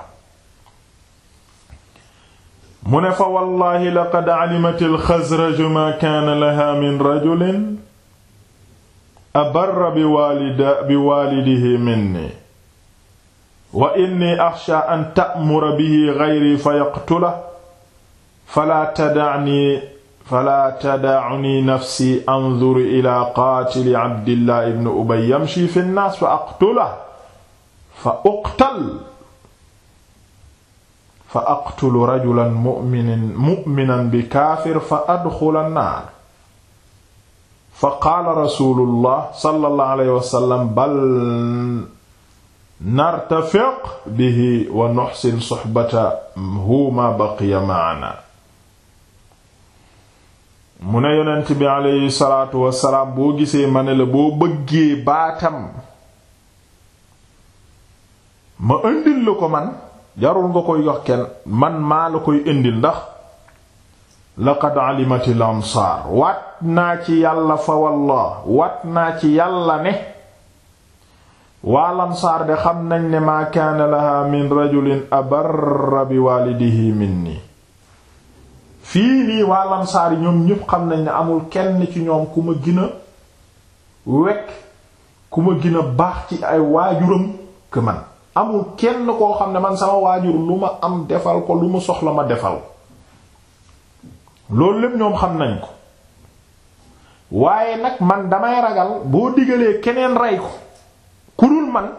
mu ne fa wallahi laqad alimat alxazraju ma kaana laha min rajulin abarra bi waalida bi waalidihi minni wa inni axsha an ta'mura bihi gayri fa yaqtula fala tada'ni fala tada'ni nafsi anzur ila qaatili abdillah ibn ubay yamshi fi nnaas fa aqtula fa uqtal fa aqtulu rajulan mu'minan mu'minan bi kaafir fa adxula naar fa qaala rasuulullah sallallahu alayhi wa sallam bal nartafiq bihi wa nuxsin suxbatahu ma baqiya ma'ana mu ne yonent bi alayhi salaatu wa salaam boo gisee ma ne la boo bëggee baatam ma indil la ko man jarul nga koy yox kenn man maa la koy indil ndax laqad alimati l ansaar waat naa ci yàlla fa wallah waat naa ci yàlla ne waa lansaar de xam nañ ne maa kaana laha min rajulin abarra bi waalidihi minni fii nii waa lansaar yi ñoom ñépp xam nañ ne amul kenn ci ñoom ku ma gën a wekk ku ma gën a baax ci ay waajuram que man amul kenn koo xam ne man sama waajur lu ma am defal ko lu mu soxla ma defal loolu lépp ñoom xam nañ ko waaye nag man damay ragal boo digalee keneen rey ko ku dul man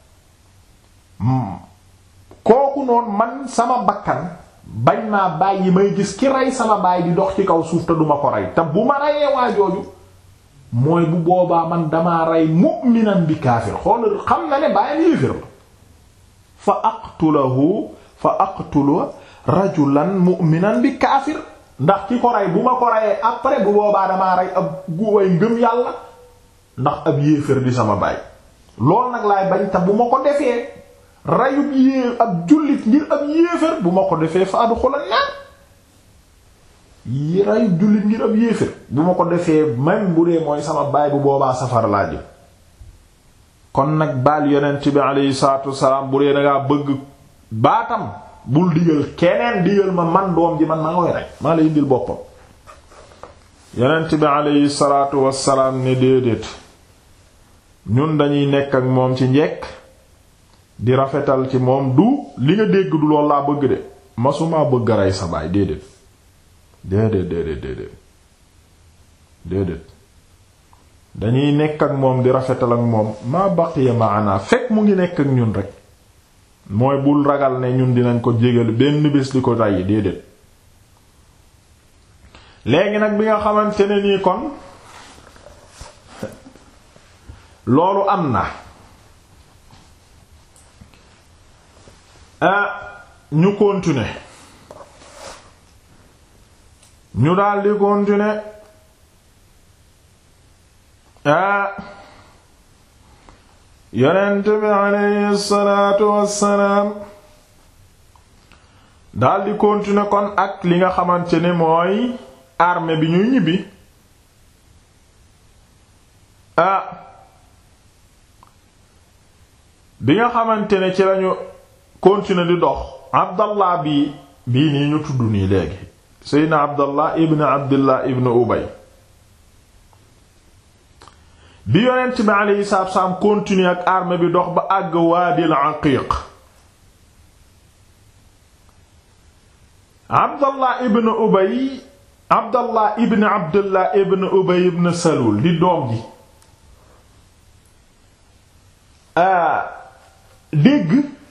kooku noonu man sama bakkan bañ naa bàyyi may gis ki rey sama baay di dox ci kaw suuf te duma ko rey te bu ma reyee waajooju mooy bu boobaa man damaa rey mu'minan bi kaafir xool xam na ne bàyyam yéefér la fa aqtulahu fa aqtulu rajulan mu'minan bi kaafir ndax ki ko rey bu ma ko reyee après bu boobaa damaa rey ab guway ngëm yàlla ndax ab yéefér di sama baay loolu nag laay bañ te bu ma ko defee reyub yée ab jullit ngir ab yéefér bu ma ko defee fa adxula naar yi reyub jullit ngir ab yéefér bu ma ko defee même bu dee mooy sama baay bu boobaa safar laa jëm kon nag baal yonent bi aleyhi salaatu wasalaam bu dee dangaa bëgg baatam bul digal keneen digal ma man doom ji man maa koy rek maa lay indil boppam yonent bi aleyhi salaatu wasalaam ne déedéet ñun dañuy nekk ak moom ci njekk di rafetal ci moom du li nga dégg du loolu laa bëgg de masumaa bëgg rey sa baay déedéet déedéet déedéet déedéet déedéet dañuy nekk ak moom di rafetal ak moom maa baqiya maana fekk mu ngi nekk ak ñun rek mooy bul ragal ne ñun dinañ ko jégal benn bés di ko rey déedéet léegi nag bi nga xamante ne nii kon loolu am na ah ñu continuer ñu daldi continuer ah yonent bi aleyhi salaatu wassalaam daldi continuer kon ak li nga xamante ne mooy armée bi ñuy ñibbi ah bi nga xamante ne ci lañu continuer di dox abdallah bi bii nii ñu tudd nii léegi seydna abdallah ibn abdillah ibn ubay bi yonent bi aleyhi salaatu salaam continuer ak armée bi dox ba àgg waadil aqiiq abdallah ibn ubay abdallah ibn abdillah ibn ubay ibn salul di doom ji dégg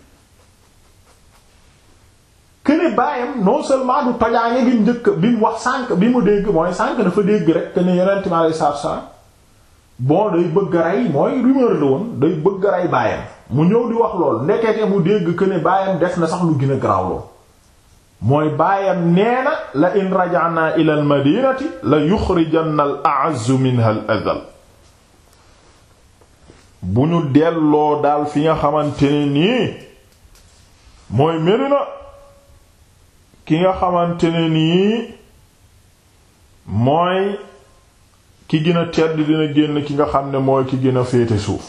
këne baayam non seulement du tojaange gi njëkk bi mu wax sànq bi mu dégg mooy sànq dafa dégg rek que ne yonent mi alayhi salaatu salaam bon day bëgg a rey mooy rumeur la woon day bëgg a rey baayam mu ñëw di wax lool ndekete mu dégg que ne baayam def na sax lu gën a garaaw lool mooy baayam nee na la in raja'na ila al madinati la yuxrijanna al a'azzu minha al adhal bu ñu delloo daal fi nga xamante ne nii mooy Medina ki nga xamante ne nii mooy ki gën a tedd dina génn ki nga xam ne mooy ki gën a féete suuf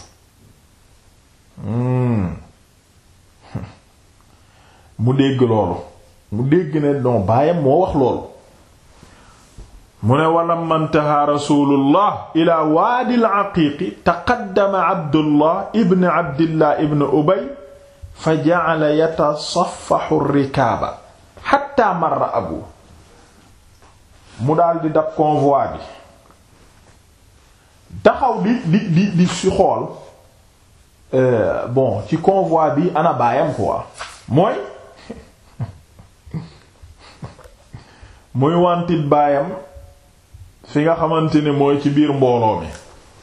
mu dégg loolu mu dégg ne don baayam moo wax loolu mu ne walamma ntaha rasulullah ila waadi al-aqiiqi taqaddama abdullah ibn abdillah ibn ubay fa ja'ala yatasaffahu ar-rikaaba hatta marra abu mu daal di dab convoi bi taxaw di di di di si xool bon ci convoi bi ana baayam quoi mooy muy wantit baayam fi nga xamante ne mooy ci biir mbooloo mi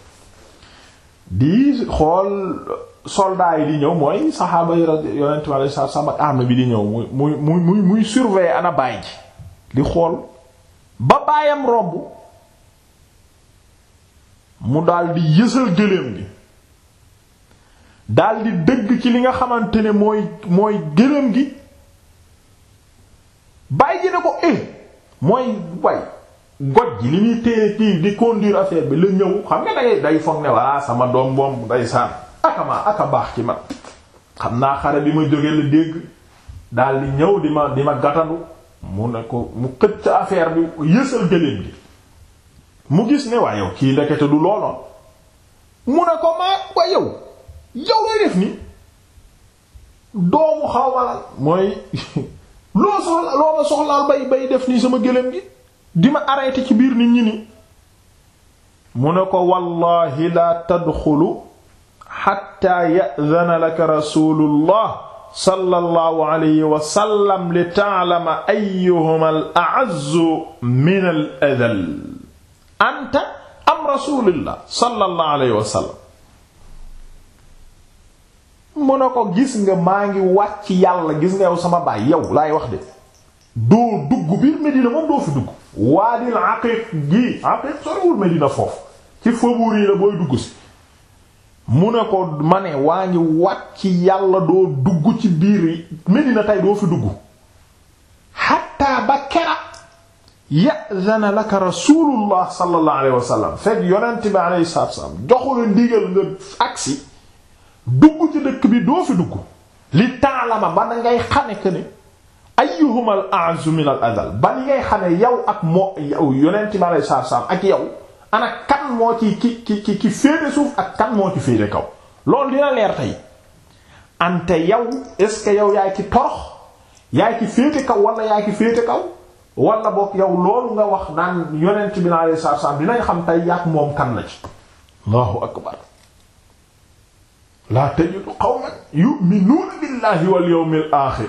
di xool soldats yi di ñëw mooy saxaaba yi yonent mi alayhi salaam ak armée bi di ñëw muy muy muy muy muy surveiller ana baay ji di xool ba baayam romb mu daldi yësal gëléem gi daldi dëgg ci li nga xamante ne mooy mooy gëléem gi baay ji ne ko eh mooy way goj ji li muy téye kii di conduire affaire bi la ñëw xam nga day day foog ne waa sama doom moom day saan akama aka baax ci man xam naa xare bi ma jóge la dégg daal di ñëw di ma di ma gatandu mu ne ko mu xëcc affaire bi yësal gëléem gi mu gis ne waa yow kii ndekete du looloon mu ne ko maa waa yow yow lay def ni doomu xaw ma la mooy loo soxla loo ma soxlaal bay bay def nii sama gëléem gi di ma arrêté ci biir nit ñi ni mu ne ko wallahi la tadxulu xatta ya'dana laka rasulullah sallallahu alayhi wa sallam li ta'lama ayyuhuma al-a'azzu min al-adhal anta am rasulillah sallallahu alayhi wa sallam mu ne ko gis nga maa ngi wàcc yàlla gis nga yow sama baay yow laay wax de doo dugg biir Medina moom doo fi dugg waadil aqiq gi aqiq soriwul Medina foofu ci faubourg yi la booy dugg si mu ne ko ma ne waa ngi wàcc yàlla doo dugg ci biir Medina tey doo fi dugg xatta ba kera ya'zana laka rasulullah sallallahu alayhi wa sallam fekk yonent bi alayhi salaatu wa salaam joxu la ndigal nga agsi dugg ci dëkk bi doo fi dugg li ta'lama ba da ngay xame que ne ayyuhuma al a'zu min al adal ba ni ngay xame yow ak moo yow yonent bi alayhi salaatu wa salaam ak yow ana kan moo ci ki ki ki ki féete suuf ak kan moo ci féete kaw loolu dina leer tey ante yow est-ce que yow yaay ci torox yaay ci féete kaw wala yaay ci féete kaw wala boog yow loolu nga wax naan yonent bi alayhi salaatu wa salaam dinañ xam tey yaak moom kan la ci allahu akbar laa tajidu qawman yu'minuuna billahi wal yawmil aaxir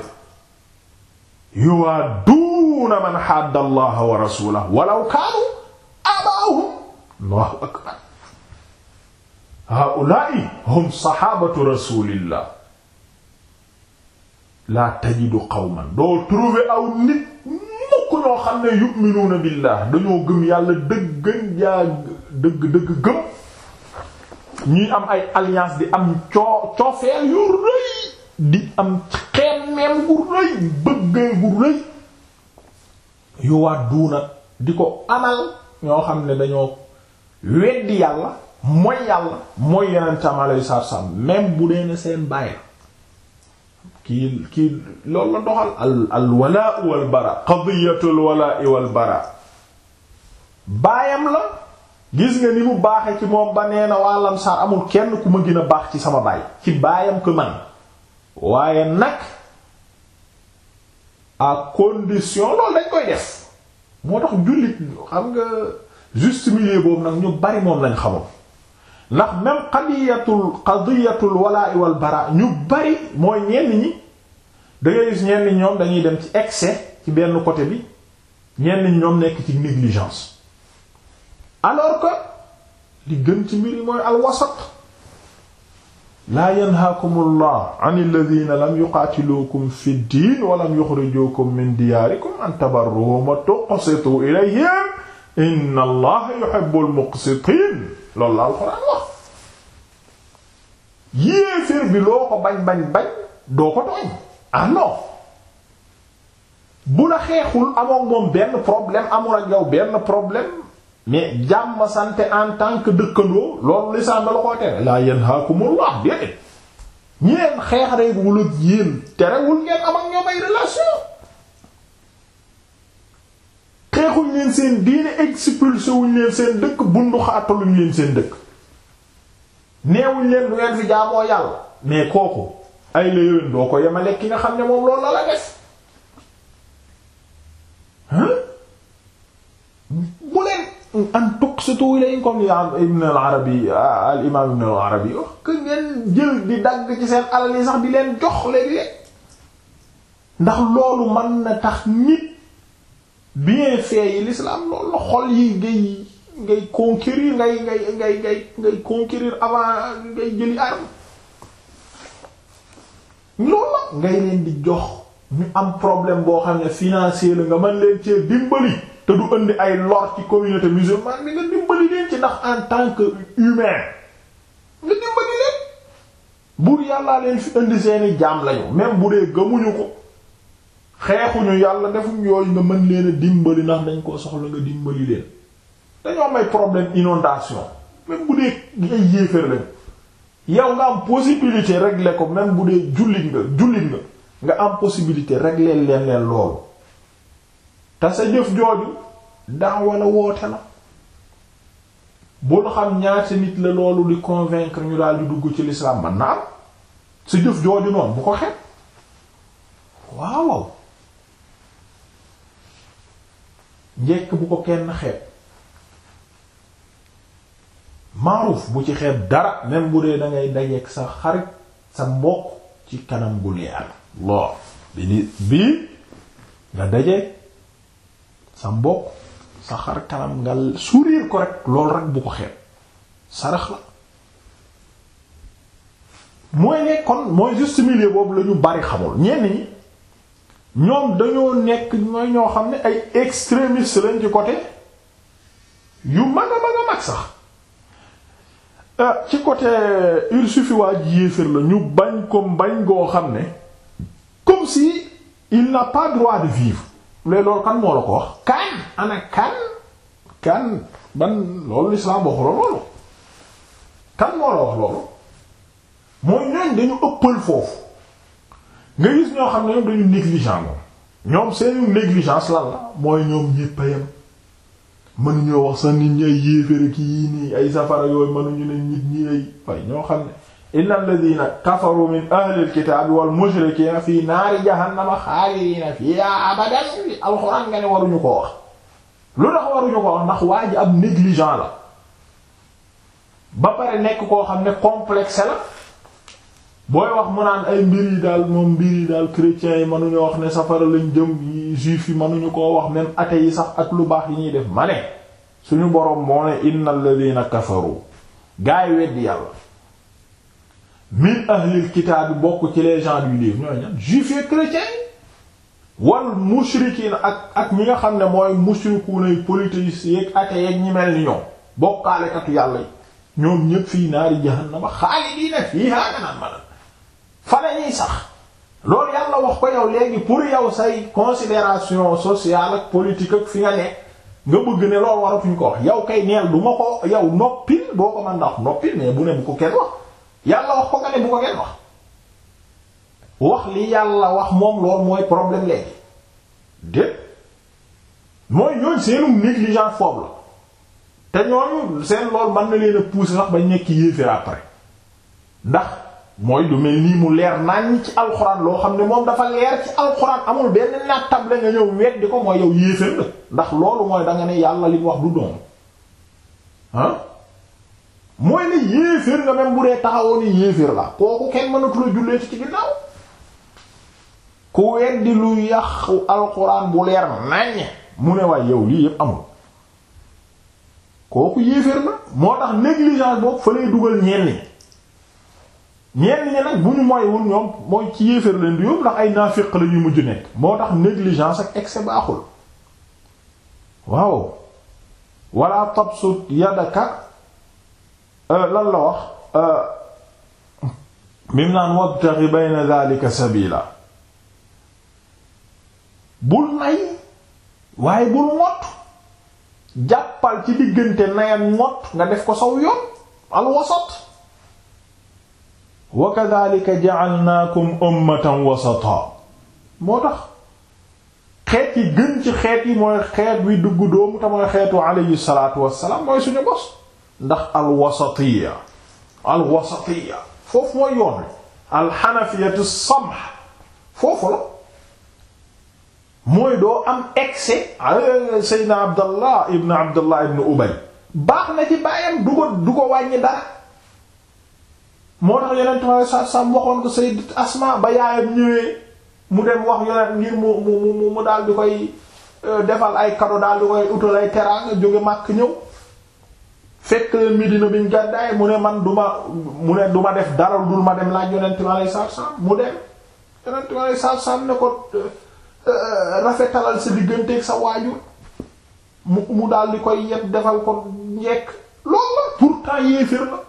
yuwaadduuna man hadda allaha wa rasulahu walaw kaanu aabaa'ahum allahu akbar haa'ulaa'i hum saxaabatu rasulillah laa tajidu qawman doo trouver aw nit mukk ñoo xam ne yu'minuuna billah dañoo gëm yàlla dëgg yaa dëgg dëgg gëm ñuy am ay alliance di am coo coofeel yu rëy di am xeen xemmeem gu rëy bëggee gu rëy yu waat duuna di ko amal ñoo xam ne dañoo weddi yàlla mooy yàlla mooy yeneen tam alay sarsam même bu dee ne seen bàyyi la kii kii loolu la doxal al al walaa wal bara qadiyatul walaa wal bara baayam la gis nga ni mu baaxe ci moom ba nee na waa lamsaar amul kenn ku ma gën a baax ci sama baay ci baayam ko man waaye nag à condition loolu dañ koy def moo tax jullit xam nga juste milieu boobu nag ñu bari moom lañ xamul ndax même qadiyatul qadiyatul walaa wal bara ñu bari mooy ñenn ñi da ngay gis ñenn ñoom dañuy dem ci excès ci benn côté bi ñenn ñoom nekk ci négligence alors que li gën ci mbir yi mooy alwasat laa yanhaakum allah an alladhina lam yuqaatiluukum fi ddin wa lam yuxrijuukum min diyaarikum an tabarruhum wa tuqsitu ilayhim inna allaha yuhibbul muqsitin loolu la alxuraan wax yéeféer bi loo ko bañ bañ bañ doo ko tooñ ah non bu la xeexul amoon moom benn problème amul ak yow benn problème mais jàmm sante en tant que dëkkandoo loolu lisaan da la koy tere laa yanhaakumullah déedéet ñeen xeex rek wul ak yéen terewul ngeen am ak ñoom ay relation xeexuñ leen seen diine expulsé wuñ leen seen dëkk bundu xaataluñ leen seen dëkk neewuñ leen du ngeen fi jaamoo yàlla mais kooku ay la yowén doo ko yemale ki nga xam ne moom loolu la la def bu leen an tuqsitu ilayhim comme ibn al arabi al imam ibn al arabi wax que ngeen jël di dagg ci seen alal yi sax di leen jox léegi ndax loolu mën na tax nit bienfait yi l'islam loolu la xol yi ngay ngay conquérir ngay ngay ngay ngay ngay conquérir avant ngay jëli arme loolu la ngay leen di jox ñu am problème boo xam ne financier la nga mën leen cee dimbali te du indi ay lor ci communauté musulmane bi nga dimbali leen ci ndax en tant que humain nga dimbali leen buur yàllaa leen fi indi seeni jaam lañu même bu dee gëmuñu ko xeexuñu yàlla defuñ yooyu nga mën leen a dimbali ndax dañ koo soxla nga dimbali leen dañoo am ay problème inondation même bu dee ay yéeféer lañu yow nga am possibilité régler ko même bu dee jullit nga jullit nga nga am possibilité régler leen leen loolu te sa jëf jooju daa wala woote la bul xam ñaata nit la loolu di convaincre ñu daal di dugg ci l'islam man na am sa jëf jooju noonu bu ko xeeb waaw njekk bu ko kenn xeeb maaruf bu ci xeeb dara même bu dee da ngay dajeek sa xarit sa mbokk ci kanam gu leer lool bi ni bii nga dajeek sa mbokk sa xar kanam nga sourire ko rek loolu rek bu ko xeeb sarax la mooy ne kon mooy juste milieu boobu la ñu bari xamul ñenn ñi ñoom dañoo nekk mooy ñoo xam ne ay extrémistes lañ ci côté yu mag a mag a mag sax ci côté il suffit waa ji yéefér la ñu bañ ko bañ goo xam ne comme si il n'a pas droit de vivre léegi loolu kan moo la ko wax kan ana kan kan ban loolu l'islam waxu la loolu kan moo la wax loolu mooy ñooñ dañu ëppal foofu nga gis ñoo xam ne ñoom dañu négligent moom ñoom seenu négligence lan la mooy ñoom ñépp a yem mënuñoo wax sax nit ñi ay yéeféer ki yii nii ay safara yooyu mënuñu ne nit ñi ay way ñoo xam ne inna alladhina kafaru min ahli alkitabi wal mushrikina fi naari jahannama xaalidina fiha abadan alxuraan nga ne waruñu ko wax lu tax waruñu ko wax ndax waa ji ab négligent la ba pare nekk koo xam ne complexe la booy wax mu naan ay mbir yi daal moom mbir yi daal chrétiens yi mënuñu wax ne safara lañ jëm yi juifs yi mënuñu koo wax même athées yi sax ak lu baax yi ñuy def ma ne suñu boroom moo ne innal ladina kafaru gaay weddi yàlla min ahlil kitaab bi bokk ci les gens du livre ñooy ñan juifs et chrétiens yi wal mushrikiin ak ak ñi nga xam ne mooy mushrikuuna yi polythéistes yeeg athées yeeg ñi mel ni ñoom bokkaalekatu yàlla yi ñoom ñépp fii naari jahannama xaalidiina fiihaa nga naan ma fa lañuy sax loolu yàlla wax ko yow léegi pour yow say considération sociale ak politique ak fi nga ne nga bëgg ne loolu waratuñ ko wax yow kay neel du ma ko yow noppil boo ko mën ndax noppil mais bu ne bu ko kenn wax yàlla wax ko nga ne bu ko kenn wax wax li yàlla wax moom loolu mooy problème léegi déet mooy ñooñ seenum négligence foofu la te ñooñu seen loolu mën na leen a pousser sax bañ nekk yéeféer après ndax mooy du mel nii mu leer nañ ci alxuraan loo xam ne moom dafa leer ci alxuraan amul benn nattab la nga ñëw weddi ko mooy yow yéeféer la ndax loolu mooy danga ne yàlla li mu wax du doon ah mooy ne yéeféer nga même bu dee taxawoo ni yéeféer la kooku kenn mënatu la jullee ci ginnaaw ku weddi lu yàqu alxuraan bu leer naññ mu ne waay yow lii yépp amul kooku yéeféer la moo tax négligence boobu fa lay dugal ñenn ñi ñenn ñi nag bu ñu moywul ñoom mooy ci yéeféer leen di yóbbu ndax ay naafiq la ñuy mujj nekk moo tax négligence ak excès baaxul waaw wala tabsut yadaka lan la wax mim naan wabtaghi bayna dhalika sabila bul nay waaye bul ngott jàppal ci diggante nay ak ngott nga def ko saw yoon al wasat wa kadhalika ja'alnakum ummatan wasata moo tax xeet yi gën ci xeet yi mooy xeet wi dugg doomu te mooy xeetu alayhi salatu wassalaam mooy suñu bos ndax al wasatiya al wasatiya foofu mooy yoon wi al hanafiyatu samha foofu la mooy doo am excès seydna abdallah ibn abdallah ibn ubay baax na ci baayam du ko du ko wàññi dara moo tax yonent ma sa sam waxoon ko sayyidat asma ba yaayam ñëwee mu dem wax yonent ngir mu mu mu mu daal di koy defal ay cadeau daal di koy utal ay teraanga jóge màkk ñëw fekk leen Medina biñ gàddaay mu ne man du ma mu ne du ma def dara dul ma dem laaj yonent ma lay saar sam mu dem yonent ma lay saar sam ne ko rafetalal sa digganteeg sa waajur mu mu daal di koy yet defal ko njekk loolu la pourtant yéeféer la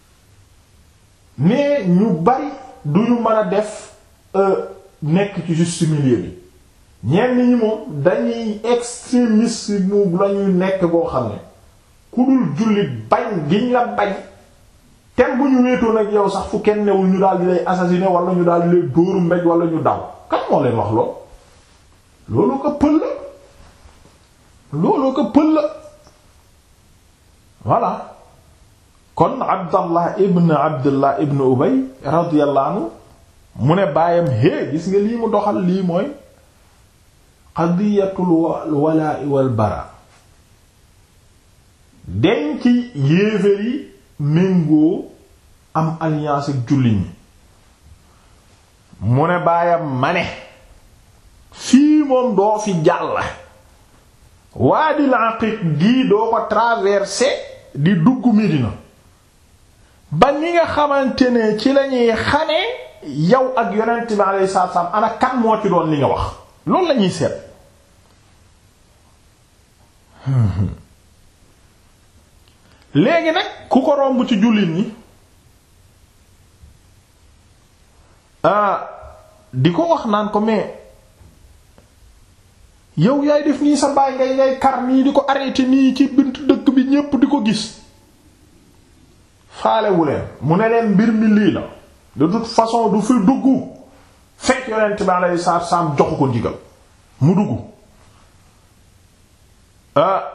mais ñu bari duñu mën a def nekk ci juste milieu bi ñenn ñi moom dañuy extrémiste mu lañuy nekk boo xam ne ku dul jullit bañ giñ la bañ tem bu ñu wéetoon ak yow sax fu kenn newul ñu daal di lay assassiner wala ñu daal di lay dóoru mbéj wala ñu daw kan moo leen wax lool loolu ko pël la loolu ko pël la voilà kon abdallah ibn abdullah ibn ubay radiyallahu anhu mu ne baayam hé gis nga lii mu doxal lii mooy qadiyatul walaa'i wal bara denc yéeféer yi méngoo am alliance ak jullit ñi mu ne baayam ma ne fii moom doo fi jàll waadil aqiq gii doo ko traversé di dugg Medina ba ni nga xamante ne ci lañuy xamee yow ak yonent bi alayhi salaatu salaam ana kan moo ci doon li nga wax loolu lañuy seet léegi nag ku ko romb ci jullit ñi ah di ko wax naan ko mais yow yaay def nii sa baay ngay ngay kar nii di ko arrêté nii ci bint dëkk bi ñépp di ko gis faalewu leen mu ne leen mbir mi lii la de toute façon du fi dugg fekk yonent bi alayhi salaatu salaam joxu ko ndigal mu dugg ah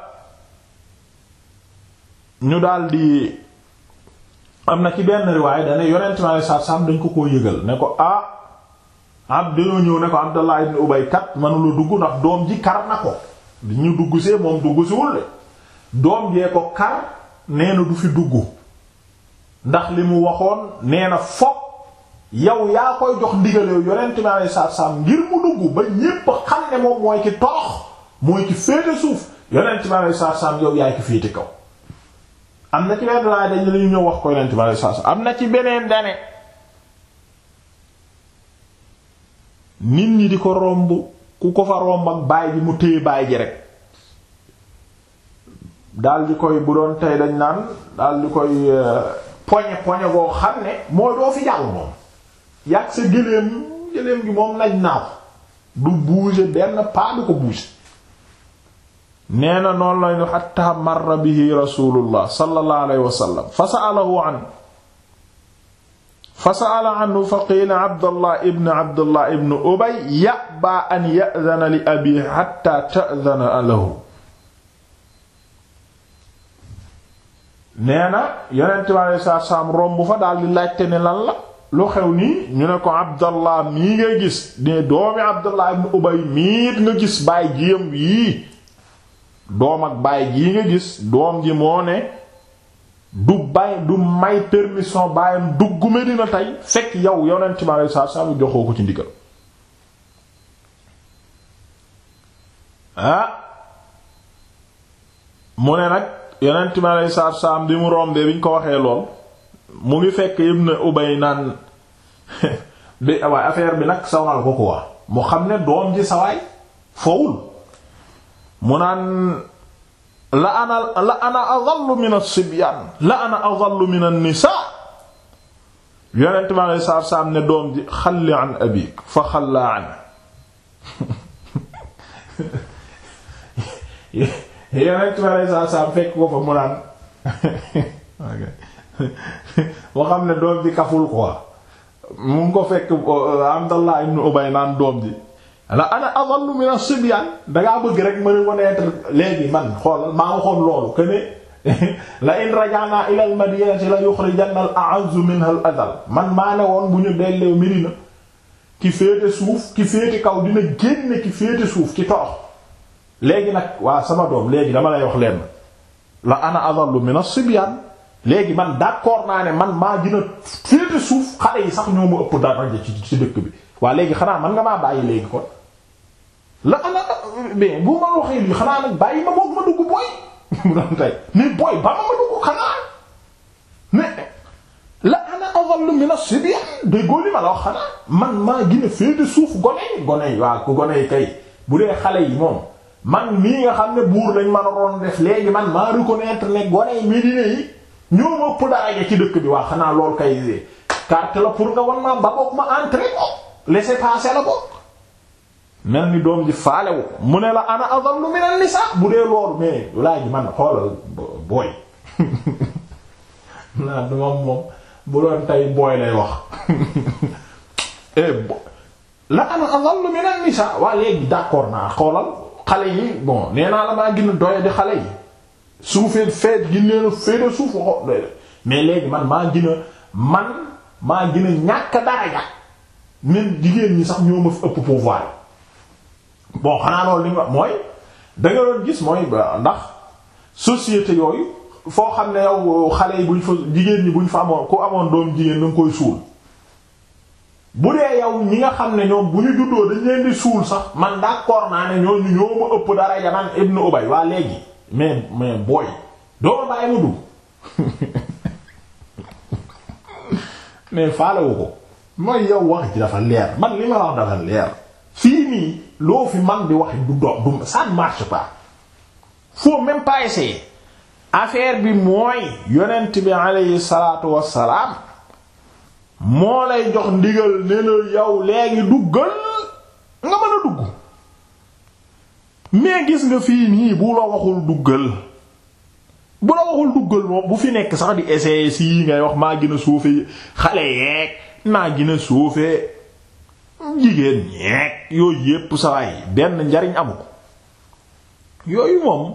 ñu daldi am na ci benn riwaay dane yonent bi alayhi salaatu salaam dañ ko koo yëgal ne ko ah ab dañoo ñëw ne ko Abdallah ibn Ubay kat manula dugg ndax doom ji kar na ko di ñu dugg see moom dugg siwul de doom jee ko kar nee na du fi dugg ndax li mu waxoon nee na fokk yow yaa koy jox ndigalew yonent bi alayhi salaatu salaam ngir mu dugg ba ñépp xam ne moom mooy ki torox mooy ki féete suuf yonent bi alayhi salaatu salaam yow yaay ki féete kaw am na ci benn laaj dañu lañu ñëw wax ko yonent bi alayhi salaatu salaam am na ci beneen dane nit ñi di ko romb ku ko fa romb ak baay bi mu téye baay ji rek dal di koy bu doon tey dañ naan dal di koy poñe poñe boo xam ne mooy doo fi jàll moom yàgg sa gëléem gëléem gi moom naj naaw du bouger benn pas du ko bouger nee na noonu lañu xatta marra bihi rasulullah sallallahu alayhi wa sallam fa sa'alahu an fa sa'ala anhu fa qiila abdullah ibn abdullah ibn ubay ya'ba an ya'dhana li abihi hatta ta'dhana lahu nee na yonent bi alayhi salaatu salaam romb fa daal di laajte ne lan la lu xew nii ñu ne ko abdallah mii ngay gis ne doomi abdullah ibn ubay miit nga gis baay jiyam yii doom ak baay jii nga gis doom ji moo ne du bay du may permission baayam dugg Medina tey fekk yow yonent mi alayhi salaatu salaam joxoo ko ci ndigal ah mu ne nag yonent mi alayhi salaatu salaam bi mu rombee bi ñu ko waxee lool mu ngi fekk Ibn Ubay naan bi waaye affaire bi nag sawal ko quoi mu xam ne doom ji sawaay fowul mu naan la ana la ana adallu min as-sibyaan la ana adallu min an-nisaa yonent mi alayhi salaatu salaam ne doom ji xalli an abik fa xalla an yonent mi alayhi salaatu salaam fekk ko fa mu naan moo xam ne doom ji kaful quoi mu ngi ko fekk Abdallah ibn Ubay naan doom ji la ana adallu min as-sibyan dangaa bëgg rek mën a connaître léegi man xoolal maa nga xool loolu que ne la in raja'na ila al-madinati la yukhrijanna al-a'azzu minha al-adhal man maa ne woon bu ñu dellee Medina ki féete suuf ki féete kaw dina génne ki féete suuf ki torox léegi nag waa sama doom léegi dama lay wax leen la ana adallu min as-sibyan léegi man d'accord naa ne man maa gën a féete suuf xale yi sax ñoo ma ëpp daraja ci ci dëkk bi waa léegi xanaa man nga maa bàyyi léegi kon la ana mais bu ma waxee lii xanaa nag bàyyi ma boog ma dugg booy mu doon tey mais booy ba ma ma dugg xanaa mais la ana adallu min as-sibyan déggoo li ma la wax xanaa man maa gën a féete suuf gone yi gone yi waa ku gone yi kay bu dee xale yi moom man mii nga xam ne buur lañ mën a doon def léegi man maa reconnaître ne gone yi Médine yi ñoo ma ëpp daraja ci dëkk bi waa xanaa lool kay carte la pour nga wan ma ba boog ma entrer ko laisser passer la boog mel ni doom ji faalewu mu ne la ana adallu min an-nisa bu dee loolu mais laaj man xoolal booy naa du moom moom bu doon tey booy lay wax la ana adallu min an-nisa waa léegi d'accord naa xoolal xale yi bon nee naa la maa gën a doye di xale yi suufee feet gi nee na féete suuf waxo mais léegi man maa gën a man maa gën a ñàkk daraja même jigéen ñi sax ñoo ma fi ëpp pouvoir bon xanaa loolu li ma mooy da nga doon gis mooy ndax société yooyu foo xam ne yow xale yi buñ fa jigéen ñi buñ fa amoon ku amoon doom jigéen da nga koy suul bu dee yow ñi nga xam ne ñoom bu ñu juddoo dañ leen di suul sax man d'accord naa ne ñooñu ñoo ma ëpp daraja man Ibn Ubay waa léegi mais mais booy doo ma bàyyi ma dugg mais faalewu ko mooy yow wax ji dafa leer man li ma wax dafa leer fii nii loo fi man di wax du do du ça ne marche pas faut même pas essayer affaire bi mooy yonent bi alayhi salaatu wassalaam moo lay jox ndigal ne la yow léegi duggal nga mën a dugg mais gis nga fii nii bu la waxul duggal bu la waxul duggal moom bu fi nekk sax di essayer si ngay wax maa gën a suufee xale yeeg maa gën a suufee jigéen ñeeg yooyu yépp sawaay benn njariñ amu ko yooyu moom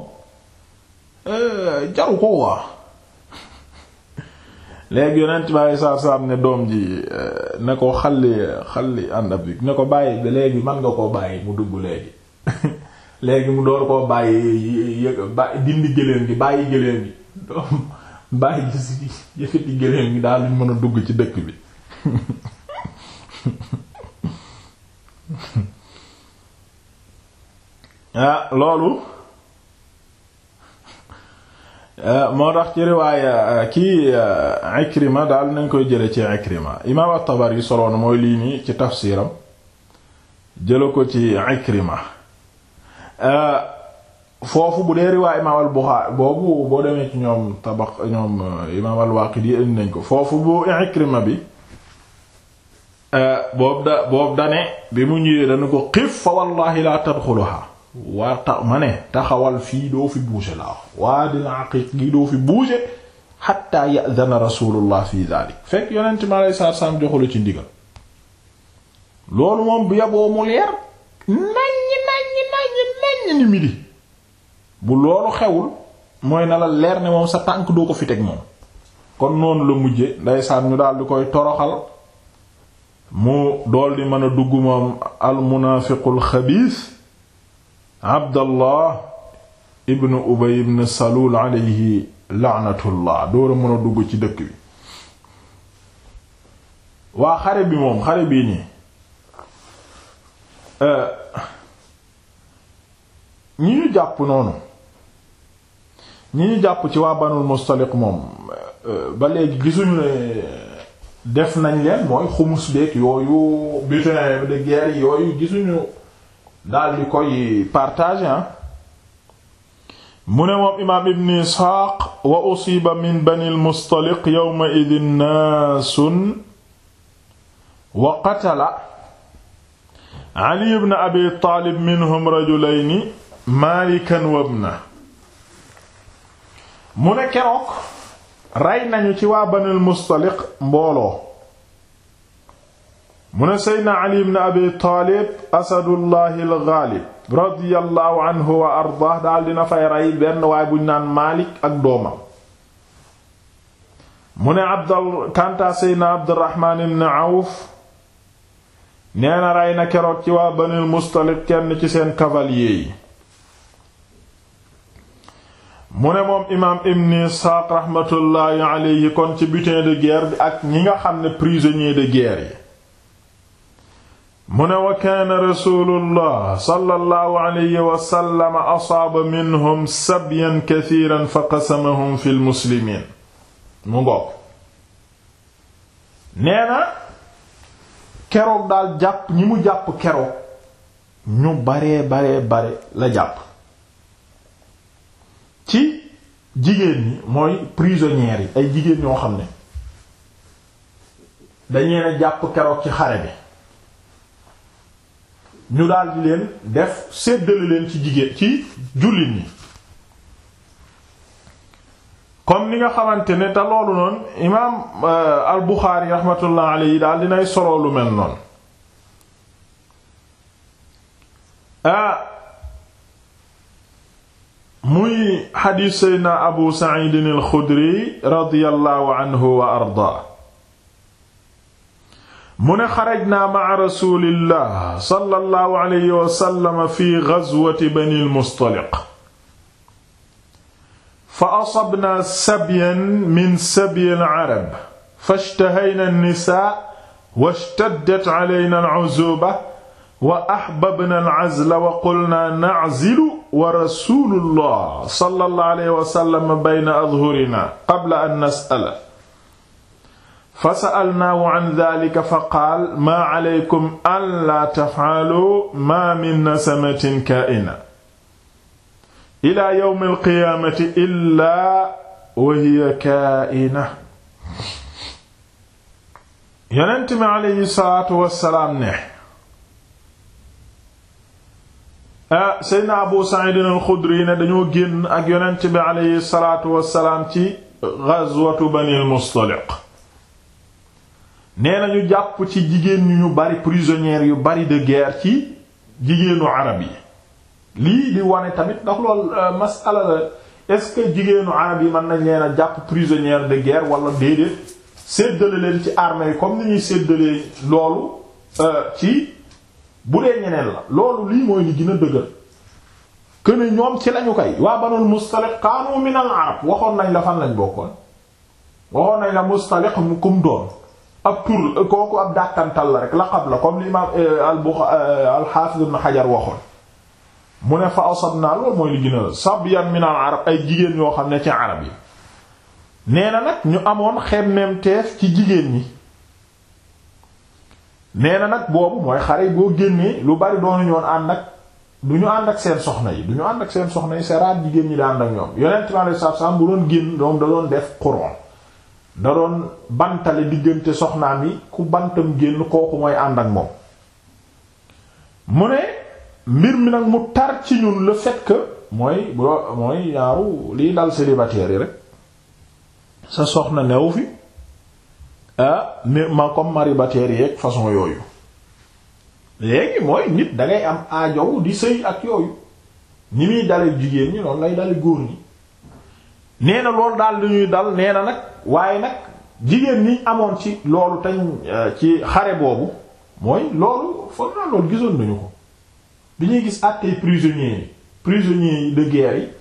jaru ko waa léegi yonent bi alei saatu salaam ne doom ji ne ko xalli xalli ànd ab ne ko bàyyi léegi man nga koo bàyyi mu dugg léegi léegi mu door koo bàyyi yëg dindi gëléem gi bàyyi gëléem gi doom bàyyi gis yëkkati gëléem gi daal luñ mën a dugg ci dëkk bi ah loolu moo tax ci riwaaya kii Ikrima daal nañ koy jële ci Ikrima imaam at-Tabari soloon mooy lii nii ci tafsiram jëla ko ci Ikrima foofu bu dee riwaay imaam al-Buxaari boobu boo demee ci ñoom tabaq ñoom imaam al-Waaqidi indi nañ ko foofu bu Ikrima bi boobu da boobu dane bi mu ñëwee dana ko xif fa wallahi la tadxuluha waa ta ma ne taxawal fii doo fi bouger la waa dina aqiq gi doo fi bouger xatta ya'dana rasulullah fi dalik fekk yonent mi alei satu salaam joxula ci ndigal loolu moom bu yaboo mu leer naññ naññ naññ naññ ni midi bu loolu xewul mooy na la leer ne moom sa tànk doo ko fi teg moom kon noonu la mujje ndeysaan ñu daal di koy toroxal mu dool di mën a dugg moom al munaafiqul xabiis abdallah ibn ubay ibn salul alayhi laanatullah door a mën a dugg ci dëkk bi waa xare bi moom xare bii nii ñi ñu jàpp noonu ñi ñu jàpp ci waa banul mustaliq moom ba léegi gisuñu ne def nañ leen mooy xumus beek yooyu butin de guerre yooyu gisuñu daal di koy partager mu ne moom imaam ibn isxaaq wa usiba min bani almustaliq yawma idin naasun wa qatala ali ibn abi taalib minhum rajulayni maalikan wa ibna mu ne keroog rey nañu ci waa bani almustaliq mbooloo mu ne seydna ali ibn abi taalib asadullahi algaalib radiyallahu anhu wa ardaah daal dina fay rey benn waay buñ naan maalik ak doomam mu ne abdal kanta seydna abdurrahmaan ibn awf nee na rey na keroog ci waa banil mustaliq kenn ci seen cavalier yi mu ne moom imaam ibn isxaaq raxmatullaahi alayhi kon ci butin de guerre bi ak ñi nga xam ne prisonnier de guerre yi mu ne wa kaana rasulullah sallallahu alayhi wa sallam asaaba minhum sabyan kathiran fa qasamahum fil muslimiin mu ngoog nee na keroog daal jàpp ñi mu jàpp keroog ñu baree baree bare la jàpp ci jigéen ñi mooy prisonnières yi ay jigéen ñoo xam ne dañu leen jàpp keroog ci xare bi ñu daldi leen def séddale leen ci jigéen ci jullit ñi comme ni nga xamante ne te loolu noonu imaam al Buxaari raxmatullah alayhi daal dinay solo lu mel noonu ah muy xadiis seydna Abu Saciid al Xudri radiyallahu anhu wa ardaa mu ne xarajnaa ma'a rasuulillah sallallahu alayhi wa sallam fi gazwati bani al-Mustaliq fa asabnaa sabyan min sabyi al-arab fashtahaynaa an-nisaa washtaddat alaynaa al-'uzuuba wa ahbabnaa al-'azla wa qulnaa na'zilu wa rasuulullah sallallahu alayhi wa sallam bayna adhurinaa qabla an nas'ala fa sa'alnaahu an dhaalika fa qaal maa alaykum an laa taf'aluu maa min nasamatin kaa'ina ilaa yawmi al-qiyaamati illaa wa hiya kaa'ina. Yonent mi alayhi salaatu wa salaam ne. ah Seydina Abu Sa'iid al-Xudri ne dañoo génn ak Yonent bi alayhi salaatu wa salaam ci ghazwatu Bani al-Mustaliq. nee na ñu jàpp ci jigéen ñu ñu bari prisonnières yu bari de guerre ci jigéenu arab yi lii di wane tamit ndax loolu masala la est-ce que jigéenu arab yi mën nañ leen a jàpp prisonnière de guerre wala déedéet séddale leen ci armée yi comme ni ñuy séddalee loolu ci bu dee ñeneen la loolu lii mooy li gën a dëgër que ne ñoom ci lañu koy waa banul mustaliq kaanu min al arab waxoon nañ la fan lañ bokkoon waxoon nañ la mustaliq mu kum doon ab tur kooku ab dàkkantal la rek laqab la comme l'imam al-Hafiz ibn Hajar waxoon mu ne fa asabna loolu mooy li gën a sabyan min al-arab ay jigéen ñoo xam ne ci arab yi nee na nag ñu amoon xemmeem teef ci jigéen ñi nee na nag boobu mooy xare boo génnee lu bari doonu ñoon ànd ak du ñu ànd ak seen soxna yi du ñu ànd ak seen soxna yi c'est rare jigéen ñi da ànd ak ñoom yonent mi alayhi salaatu salaam bu doon génn doom da doon def quron da doon bantale diggante soxnaam yi ku bantam génn kooku mooy ànd ak moom mu ne mbir mi nag mu tar ci ñun le fait que mooy boo mooy yaaru liy dal célibataire yi rek sa soxna new fi ah ma comme maribataire yi ak façon yooyu léegi mooy nit dangay am aajow di sëy ak yooyu ni muy dale jigéen ñi noonu lay dale góor ñi nee na loolu daal dañuy dal nee na nag waaye nag jigéen ñi amoon ci loolu tañ ci xare boobu mooy loolu foog naa loolu gisoon nañu ko bi ñuy gis àttee prisonniers yi prisonniers yi de guerre yi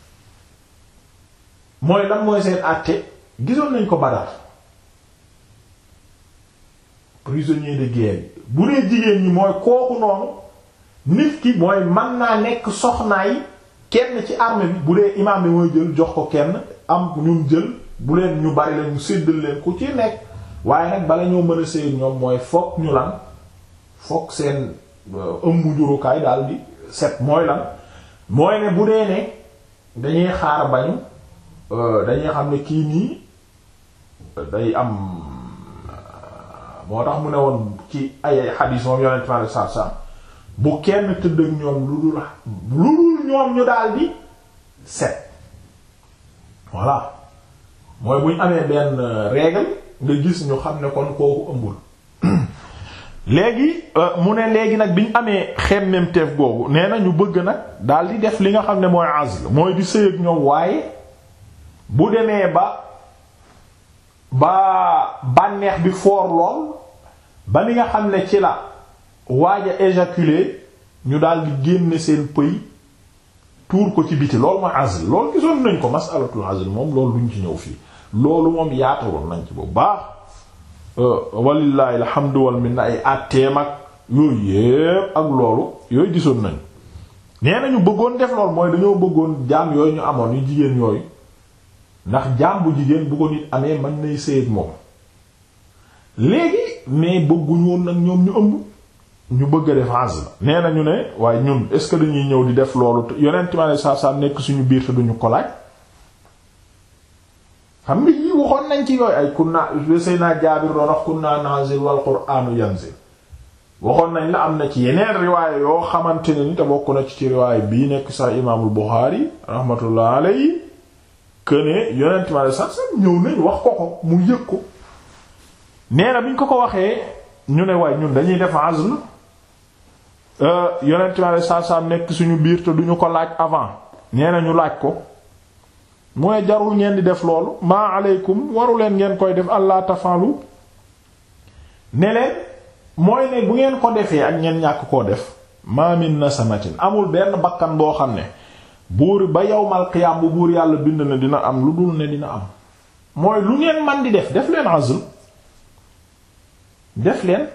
mooy lan mooy seen àtte gisoon nañ ko Badar prisonniers de guerre yi bu dee jigéen ñi mooy kooku noonu nit ki mooy mën naa nekk soxnaay kenn ci armée bi bu dee imaam bi mooy jël jox ko kenn am ñum jël bu leen ñu bari leen ñu séddal leen ku ci nekk waaye nag bala ñoo mën a sëy ñoom mooy fokk ñu lan fokk seen ëmb jurukaay daal di set mooy lan mooy ne bu dee ne dañuy xaar bañu dañuy xam ne kii nii day am moo tax mu ne woon ci ay xadiis moom yonent ma sa sa bu kenn tëdd ak ñoom lu dul lu dul ñoom ñu daal di set voilà mooy bu ñu amee benn règle nga gis ñu xam ne kon kooku ëmbul léegi mu ne léegi nag bi ñu amee xemmemteef googu nee na ñu bëgg nag daal di def li nga xam ne mooy azl mooy di sëy ak ñoom waaye bu demee ba ba bànneex bi foor lool ba ni nga xam ne ci la waaj a éjaculer ñu daal di génne seen pëy tuur ko ci biti loolu mooy azl loolu gisoon nañ ko masalatul azl moom loolu duñ ci ñëw fii loolu moom yaatawoon nañ ci bu baax walillahi alhamdu wal minna ay àtteem ak yooyu yépp ak loolu yooyu gisoon nañ nee nañu bëggoon def lool mooy dañoo bëggoon jaam yooyu ñu amoon yu jigéen yooyu ndax jaam bu jigéen bu ko nit amee mën nay sëy ak moom léegi mais bëgguñu woon nag ñoom ñu ëmb ñu bëgg a def azl nee nañu ne waaye ñun est ce que dañuy ñëw di def loolu yonent mi alei satu salaam nekk suñu biir te duñu ko laaj xam nga yii waxoon nañ ci yooyu ay kunna Seydina Jaabir doon wax kunna nazil wal qur'anu yanzil waxoon nañ la am na ci yeneen riwaaya yoo xamante ne ni te bokk na ci ci riwaaya bii nekk sax imaamul Buxaari rahmatullah alayhi këne yonent mi alei satu salaam ñëw nañ wax ko ko mu yëg ko nee na bi ñu ko ko waxee ñu ne waaye ñun dañuy def azl yonent mi alei satu salaam nekk suñu biir te duñu ko laaj avant nee na ñu laaj ko mooy jarul ngeen di def loolu maa aleykum waru leen ngeen koy def allah tafalu ne leen mooy ne bu ngeen ko defee ak ngeen ñàkk koo def ma min nasamatin amul benn bakkan boo xam ne buur ba yawmal qiyaam bu buur yàlla bind na dina am lu dul ne dina am mooy lu ngeen man di def def leen azl def leen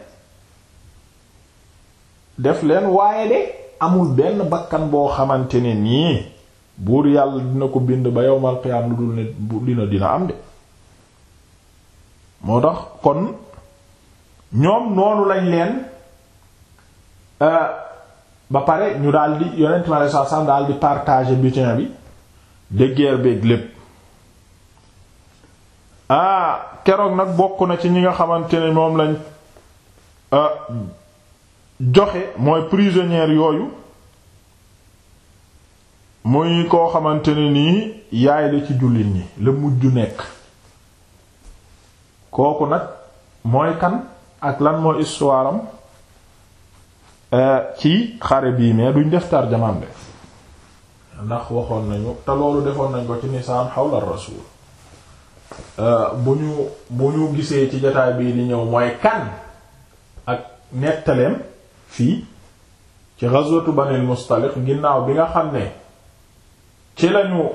def leen waaye de amul benn bakkan boo xamante ne nii buur yàlla dina ko bind ba yowmal qiyaam lu dul ne dina dina am de moo tax kon ñoom noonu lañ leen ba pare ñu daldi yonent mi alei satu salaam daal di partager butin bi de guerre beeg lépp ah keroog nag bokk na ci ñi nga xamante ne moom lañ joxe mooy prisonnière yooyu muy koo xamante ne nii yaay la ci jullit ñi la mujj nekk kooku nag mooy kan ak lan mooy histoire am ci xare bii mais duñ def tarjamaam de ndax waxoon nañu te loolu defoon nañ ko ci nisaan xawla rasul bu ñu bu ñu gisee ci jotaay bii di ñëw mooy kan ak nettaleem fii ci ghazwatu Banil Mustaliq ginnaaw bi nga xam ne ci lañu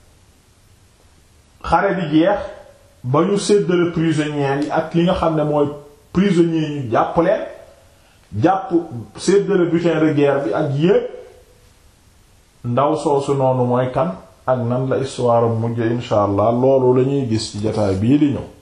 xare bi jeex ba ñu séddale prisonniers yi ak li nga xam ne mooy prisonniers yi ñu jàpp leen jàpp séddale butin de guerre bi ak yépp ndaw soosu noonu mooy kan ak nan la histoire mujj insha allah loolu lañuy gis ci jotaay bii di ñëw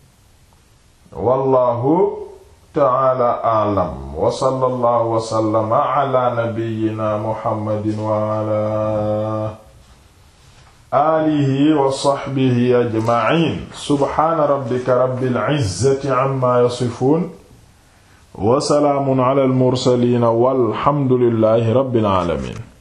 wallahu ta'ala a'lam wa sallallahu wa sallama ala nabiyyina muhammadin wa ala alihi wa saxbihi ajmaciin subxaana rabbika rabbil izzati amma yasifuun wa salaamun ala al mursaliin walhamdulillahi rabbil aalamiin